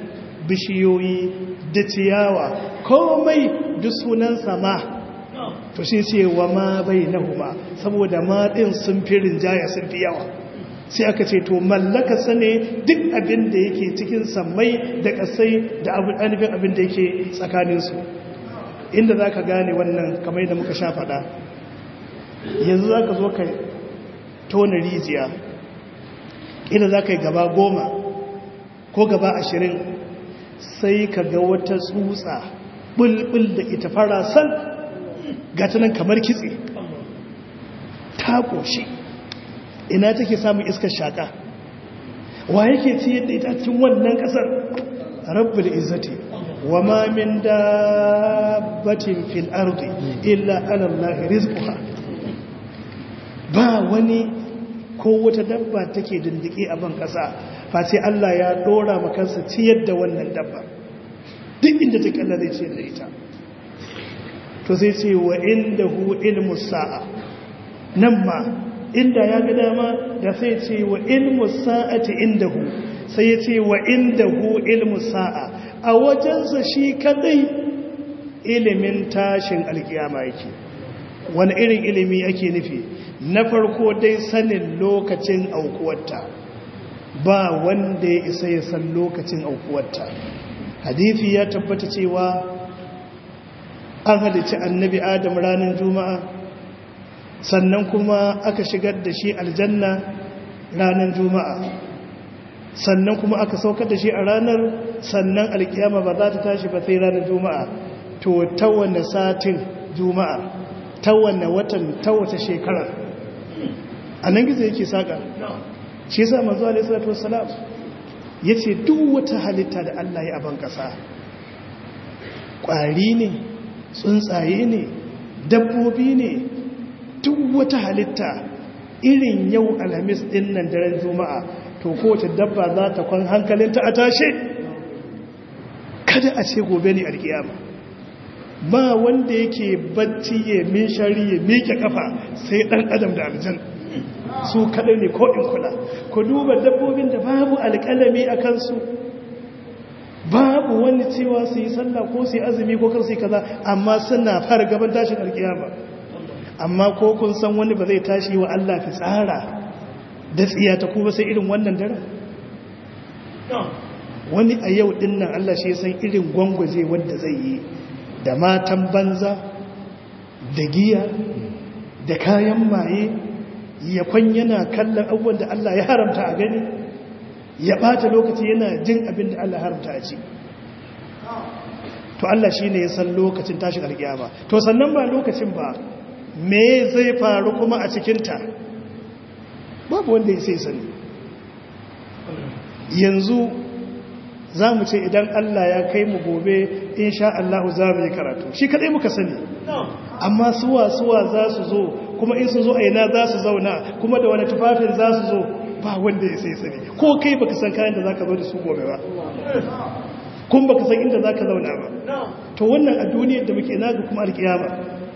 bishiyoyi da ciyawa komai duk sunan sama to shi ce wa ma bai nahuma saboda ma ɗin sun fi rinjaya sun fi yawa sai aka ce to mallaka sane duk abin da yake cikin sammai da ƙasai da ainihin abin da yake tsakaninsu inda za ka gane wannan kamar yadda muka sha faɗa yanzu za ka zo ka tona rijiya ina za ka yi gaba goma ko gaba ashirin sai ka ga wata tsutsa bulbul da ita fara san gatanan kamar kitse ta ƙoshi ina take samun iskar shaƙa wa yake ci yadda ita cikin wannan ƙasar rabu da izzati wa ma min dabbatin fil ardi illa ala Allah rizquha ba wani ko wata dabba take dindike a ban ƙasa face Allah ya dora makansa ciyar da wannan dabba duk inda take Allah zai ciyar da ita to sai ce wa indahu ilmu sa'a nan ma inda ya ga dama da sai ce wa ilmu sa'ati indahu sai ya ce wa indahu ilmu sa'a a wajensa shi kadai ilimin tashin alkiyama yake wani irin ilimi ake nufi na farko dai sanin lokacin aukuwarta ba wanda ya isa ya san lokacin aukuwarta hadithi ya tabbata cewa an halicci annabi adam ranar juma'a sannan kuma aka shigar da shi aljanna ranar juma'a sannan kuma aka saukar da shi a ranar sannan alkiyama ba za ta tashi ba sai ranar juma'a to ta wane satin juma'a ta wane watan ta wata shekara a nan gizo yake saƙa shi yasa manzo alaihi salatu wassalam yace duk wata halitta da Allah ya aban ƙasa ƙwari ne tsuntsaye ne dabbobi ne duk wata halitta irin yau alhamis din nan daren juma'a to kowace dabba za ta kwan hankalinta a tashe kada a ce gobe ne alkiyama ba wanda yake bacci ya min shari ya miƙe kafa sai ɗan adam da aljan su kaɗai ne ko in kula ku duba dabbobin da babu alƙalami a kansu babu wani cewa su yi sallah ko su yi azumi ko kar su yi kaza amma suna fara gaban tashin alkiyama amma ko kun san wani ba zai tashi wa Allah fi tsara da tsiya ta kuma sai irin wannan dare wani a yau din nan Allah shi ya san irin gwangwaje wanda zai yi da matan banza da giya da kayan maye ya kwan yana kallon abubuwan da Allah ya haramta a gani ya bata lokaci yana jin abin da Allah haramta a ci to Allah shi ne ya san lokacin tashin alkiyama to sannan ba lokacin ba me zai faru kuma a cikinta babu wanda ya sai sani yanzu za mu ce idan Allah ya kai mu gobe insha Allah za mu yi karatu shi kadai muka sani amma suwa suwa za su zo kuma in su zo aina za su zauna kuma da wani tufafin za su zo ba wanda ya sai sani ko kai baka san kayan da za ka zo da su gobe ba kun baka san inda za ka zauna ba to wannan a duniyar da muke naga kuma alkiyama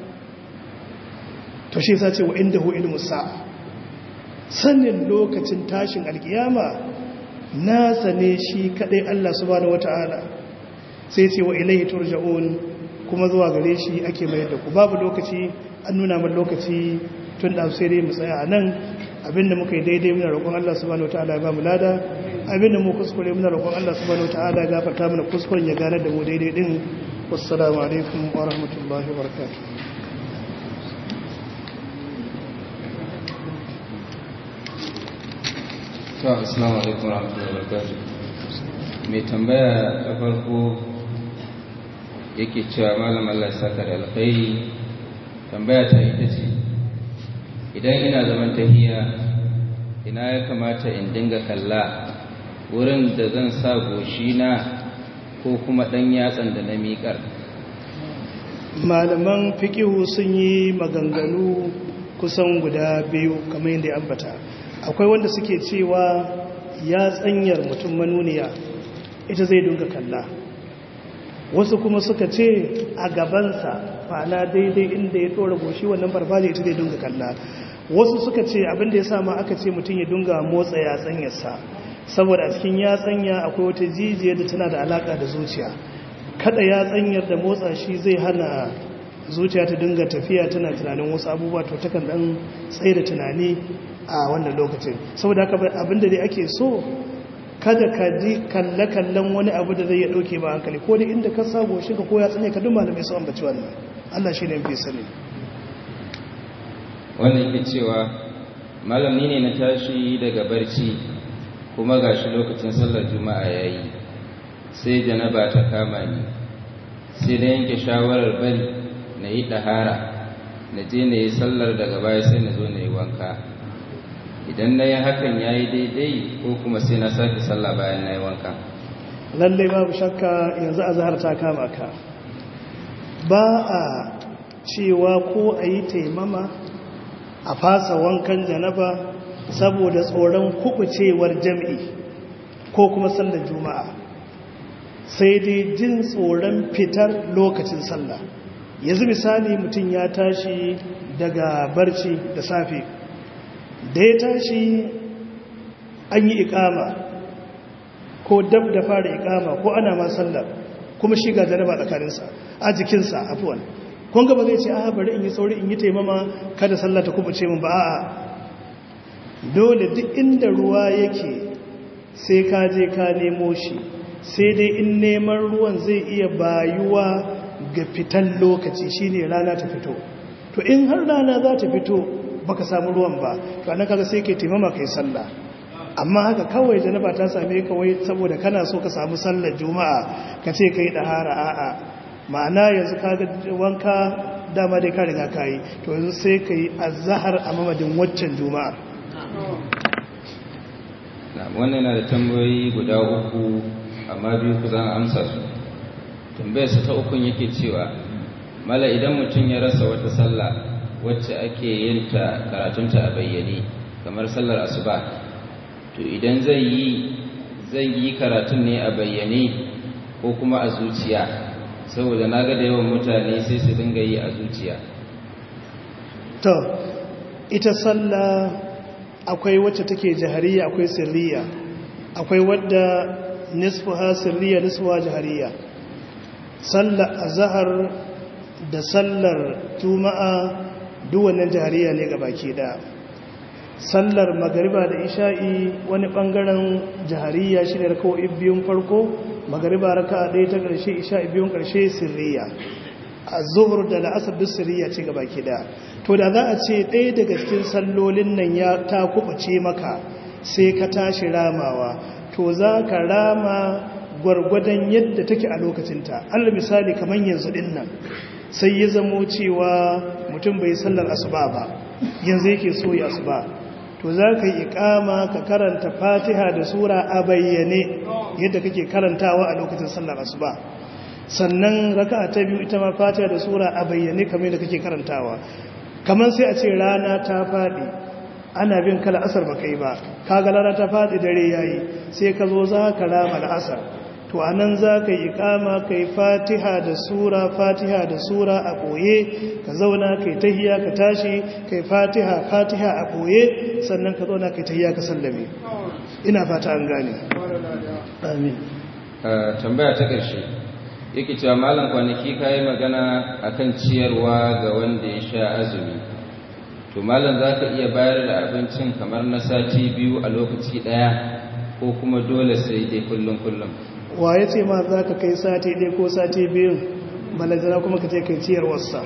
to shi yasa ce wa inda hu ilmu sa'a sanin lokacin tashin alkiyama nasa ne shi kadai Allah subhanahu wata'ala sai ce wa ilaihi turja'un kuma zuwa gare shi ake mayar da ku babu lokaci an nuna min lokaci tun da sai dai mu tsaya a nan abinda muka yi daidai muna roƙon Allah subhanahu wata'ala ya ba mu lada abinda mu kuskure muna roƙon Allah subhanahu wata'ala ya gafarta mana kuskuren ya gane da mu daidai din wassalamu alaikum wa rahmatullahi wa barakatuh to assalamu alaikum warahmatullahi wabarakatuh mai tambaya ta farko yake cewa malam Allah saka da alkhairi tambaya ta ita ce idan ina zaman tahiya ina ya kamata in dinga kalla wurin da zan sa goshina ko kuma dan yatsan da na miƙar malaman fikihu sun yi maganganu kusan guda biyu kamar yadda ya ambata akwai wanda suke cewa ya tsanyar mutum manuniya ita zai dunga kalla wasu kuma suka ce a gabansa fana daidai inda ya ɗora goshi wannan farfaje ita zai dunga kalla wasu suka ce abinda ya sama aka ce mutum ya dunga motsa ya tsanyarsa saboda a cikin yatsanya akwai wata jijiyar da tana da alaka da zuciya kada yatsanyar da motsa shi zai hana zuciya ta dinga tafiya tana tunanin wasu abubuwa to takan dan tsaye da tunani a wannan lokacin saboda haka abinda dai ake so kada ka ji kalle-kallen wani abu da zai ya dauke ba hankali ko da inda ka sabo shi ka koya tsane ka duk malamai su ambaci wannan Allah shi ne fi sani wannan yake cewa malami ne na tashi daga barci kuma gashi lokacin sallar juma'a yayi sai janaba ta kama ni sai da yanke shawarar bari na yi ɗahara na je na yi sallar daga baya sai na zo na yi wanka idan na yi hakan ya yi daidai ko kuma sai na sake sallah bayan na yi wanka lallai babu shakka yanzu a zahar ta kama ka ba a cewa ko a yi taimama a fasa wankan janaba saboda tsoron kubucewar jam'i ko kuma sallar juma'a sai dai jin tsoron fitar lokacin sallah yanzu misali mutum ya tashi daga barci da safe da ya tashi an yi ikama ko dab da fara ikama ko ana ma sallar kuma shiga jaraba tsakaninsa a jikinsa afuwan kun gaba zai ce a bari in yi sauri in yi taimama kada sallah ta kubuce min ba a'a dole duk inda ruwa yake sai ka je ka nemo shi sai dai in neman ruwan zai iya bayuwa ga fitan lokaci shine rana ta fito to in har rana za ta fito baka samu ruwan ba to anan kaga sai ke taimama kai sallah amma haka kawai janaba ta same ka wai saboda kana so ka samu sallar juma'a ka ce kai dahara a'a ma'ana yanzu kaga wanka dama dai ka riga kai to yanzu sai kai azhar a mamadin waccan juma'a wannan yana da tambayoyi guda uku amma biyu ku zan amsa su tambayarsa ta ukun yake cewa mala idan mutum ya rasa wata sallah wacce ake yin ta karatunta a bayyane kamar sallar asuba to idan zai yi zai yi karatun ne a bayyane ko kuma a zuciya saboda na ga da yawan mutane sai su dinga yi a zuciya to ita sallah akwai wacce take jahariya akwai sirriya akwai wadda nisfuha sirriya nisfuha jahariya sallar azhar da sallar juma'a duk wannan jahariya ne baki daya sallar magariba da isha'i wani bangaren jahariya shine rakawoyi biyun farko magariba raka'a ɗaya ta ƙarshe isha'i biyun ƙarshe sirriya az-zuhr da la'asar duk sirriya ce baki daya to da za a ce ɗaya daga cikin sallolin nan ya ta kubace maka sai ka tashi ramawa to za ka rama gwargwadon yadda take a lokacinta allah misali kamar yanzu din nan sai ya zamo cewa mutum bai sallar asuba ba yanzu yake so ya asuba to za ka yi ikama ka karanta fatiha da sura a bayyane yadda kake karantawa a lokacin sallar asuba sannan raka'a ta biyu ita ma fatiha da sura a bayyane kamar yadda kake karantawa kamar sai a ce rana ta faɗi ana bin kala asar ba kai ba kaga rana ta faɗi dare yayi sai ka zo za ka rama asar to a nan za ka yi kama ka yi fatiha da sura fatiha da sura a ɓoye ka zauna ka yi tahiya ka tashi ka yi fatiha fatiha a ɓoye sannan ka zauna ka yi tahiya ka sallame ina fata an gane amin tambaya ta ƙarshe yake cewa malam kwanaki ka yi magana akan ciyarwa ga wanda ya sha azumi to malam za ka iya bayar da abincin kamar na sati biyu a lokaci ɗaya ko kuma dole sai dai kullum kullum wa ya ce ma za ka kai sati ɗaya ko sati biyun balazana kuma ka ce kai ciyarwarsa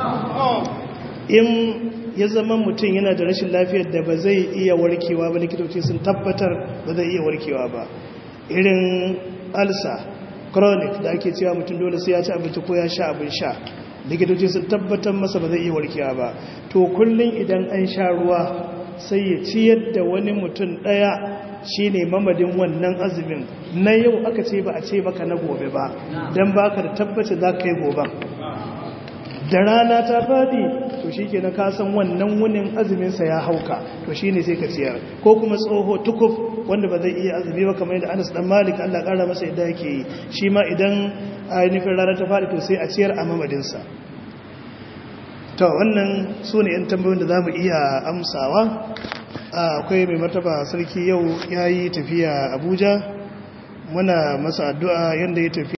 in ya zama mutum yana da rashin lafiyar da ba zai iya warkewa ba likitoci sun tabbatar ba zai iya warkewa ba irin alsa chronic da ake cewa mutum dole sai ya ci abinci ko ya sha abin sha likitoci sun tabbatar masa ba zai iya warkewa ba to kullum idan an sha ruwa sai ya ciyar da wani mutum ɗaya shine mamadin wannan azumin na yau aka ce ba a ce maka na gobe ba don baka da tabbaci za ka yi gobe da rana ta faɗi to shi ke na kasan wannan wunin azuminsa ya hauka to shi ne sai ka ciyar ko kuma tsoho tukuf wanda ba zai iya azumi ba kamar yadda anas dan malik allah ƙara masa yadda yake yi shi ma idan ainihin rana ta faɗi to sai a ciyar a mamadinsa to wannan su ne 'yan tambayoyin da za mu iya amsawa akwai mai martaba sarki yau ya yi tafiya abuja muna masa addu'a yadda ya tafi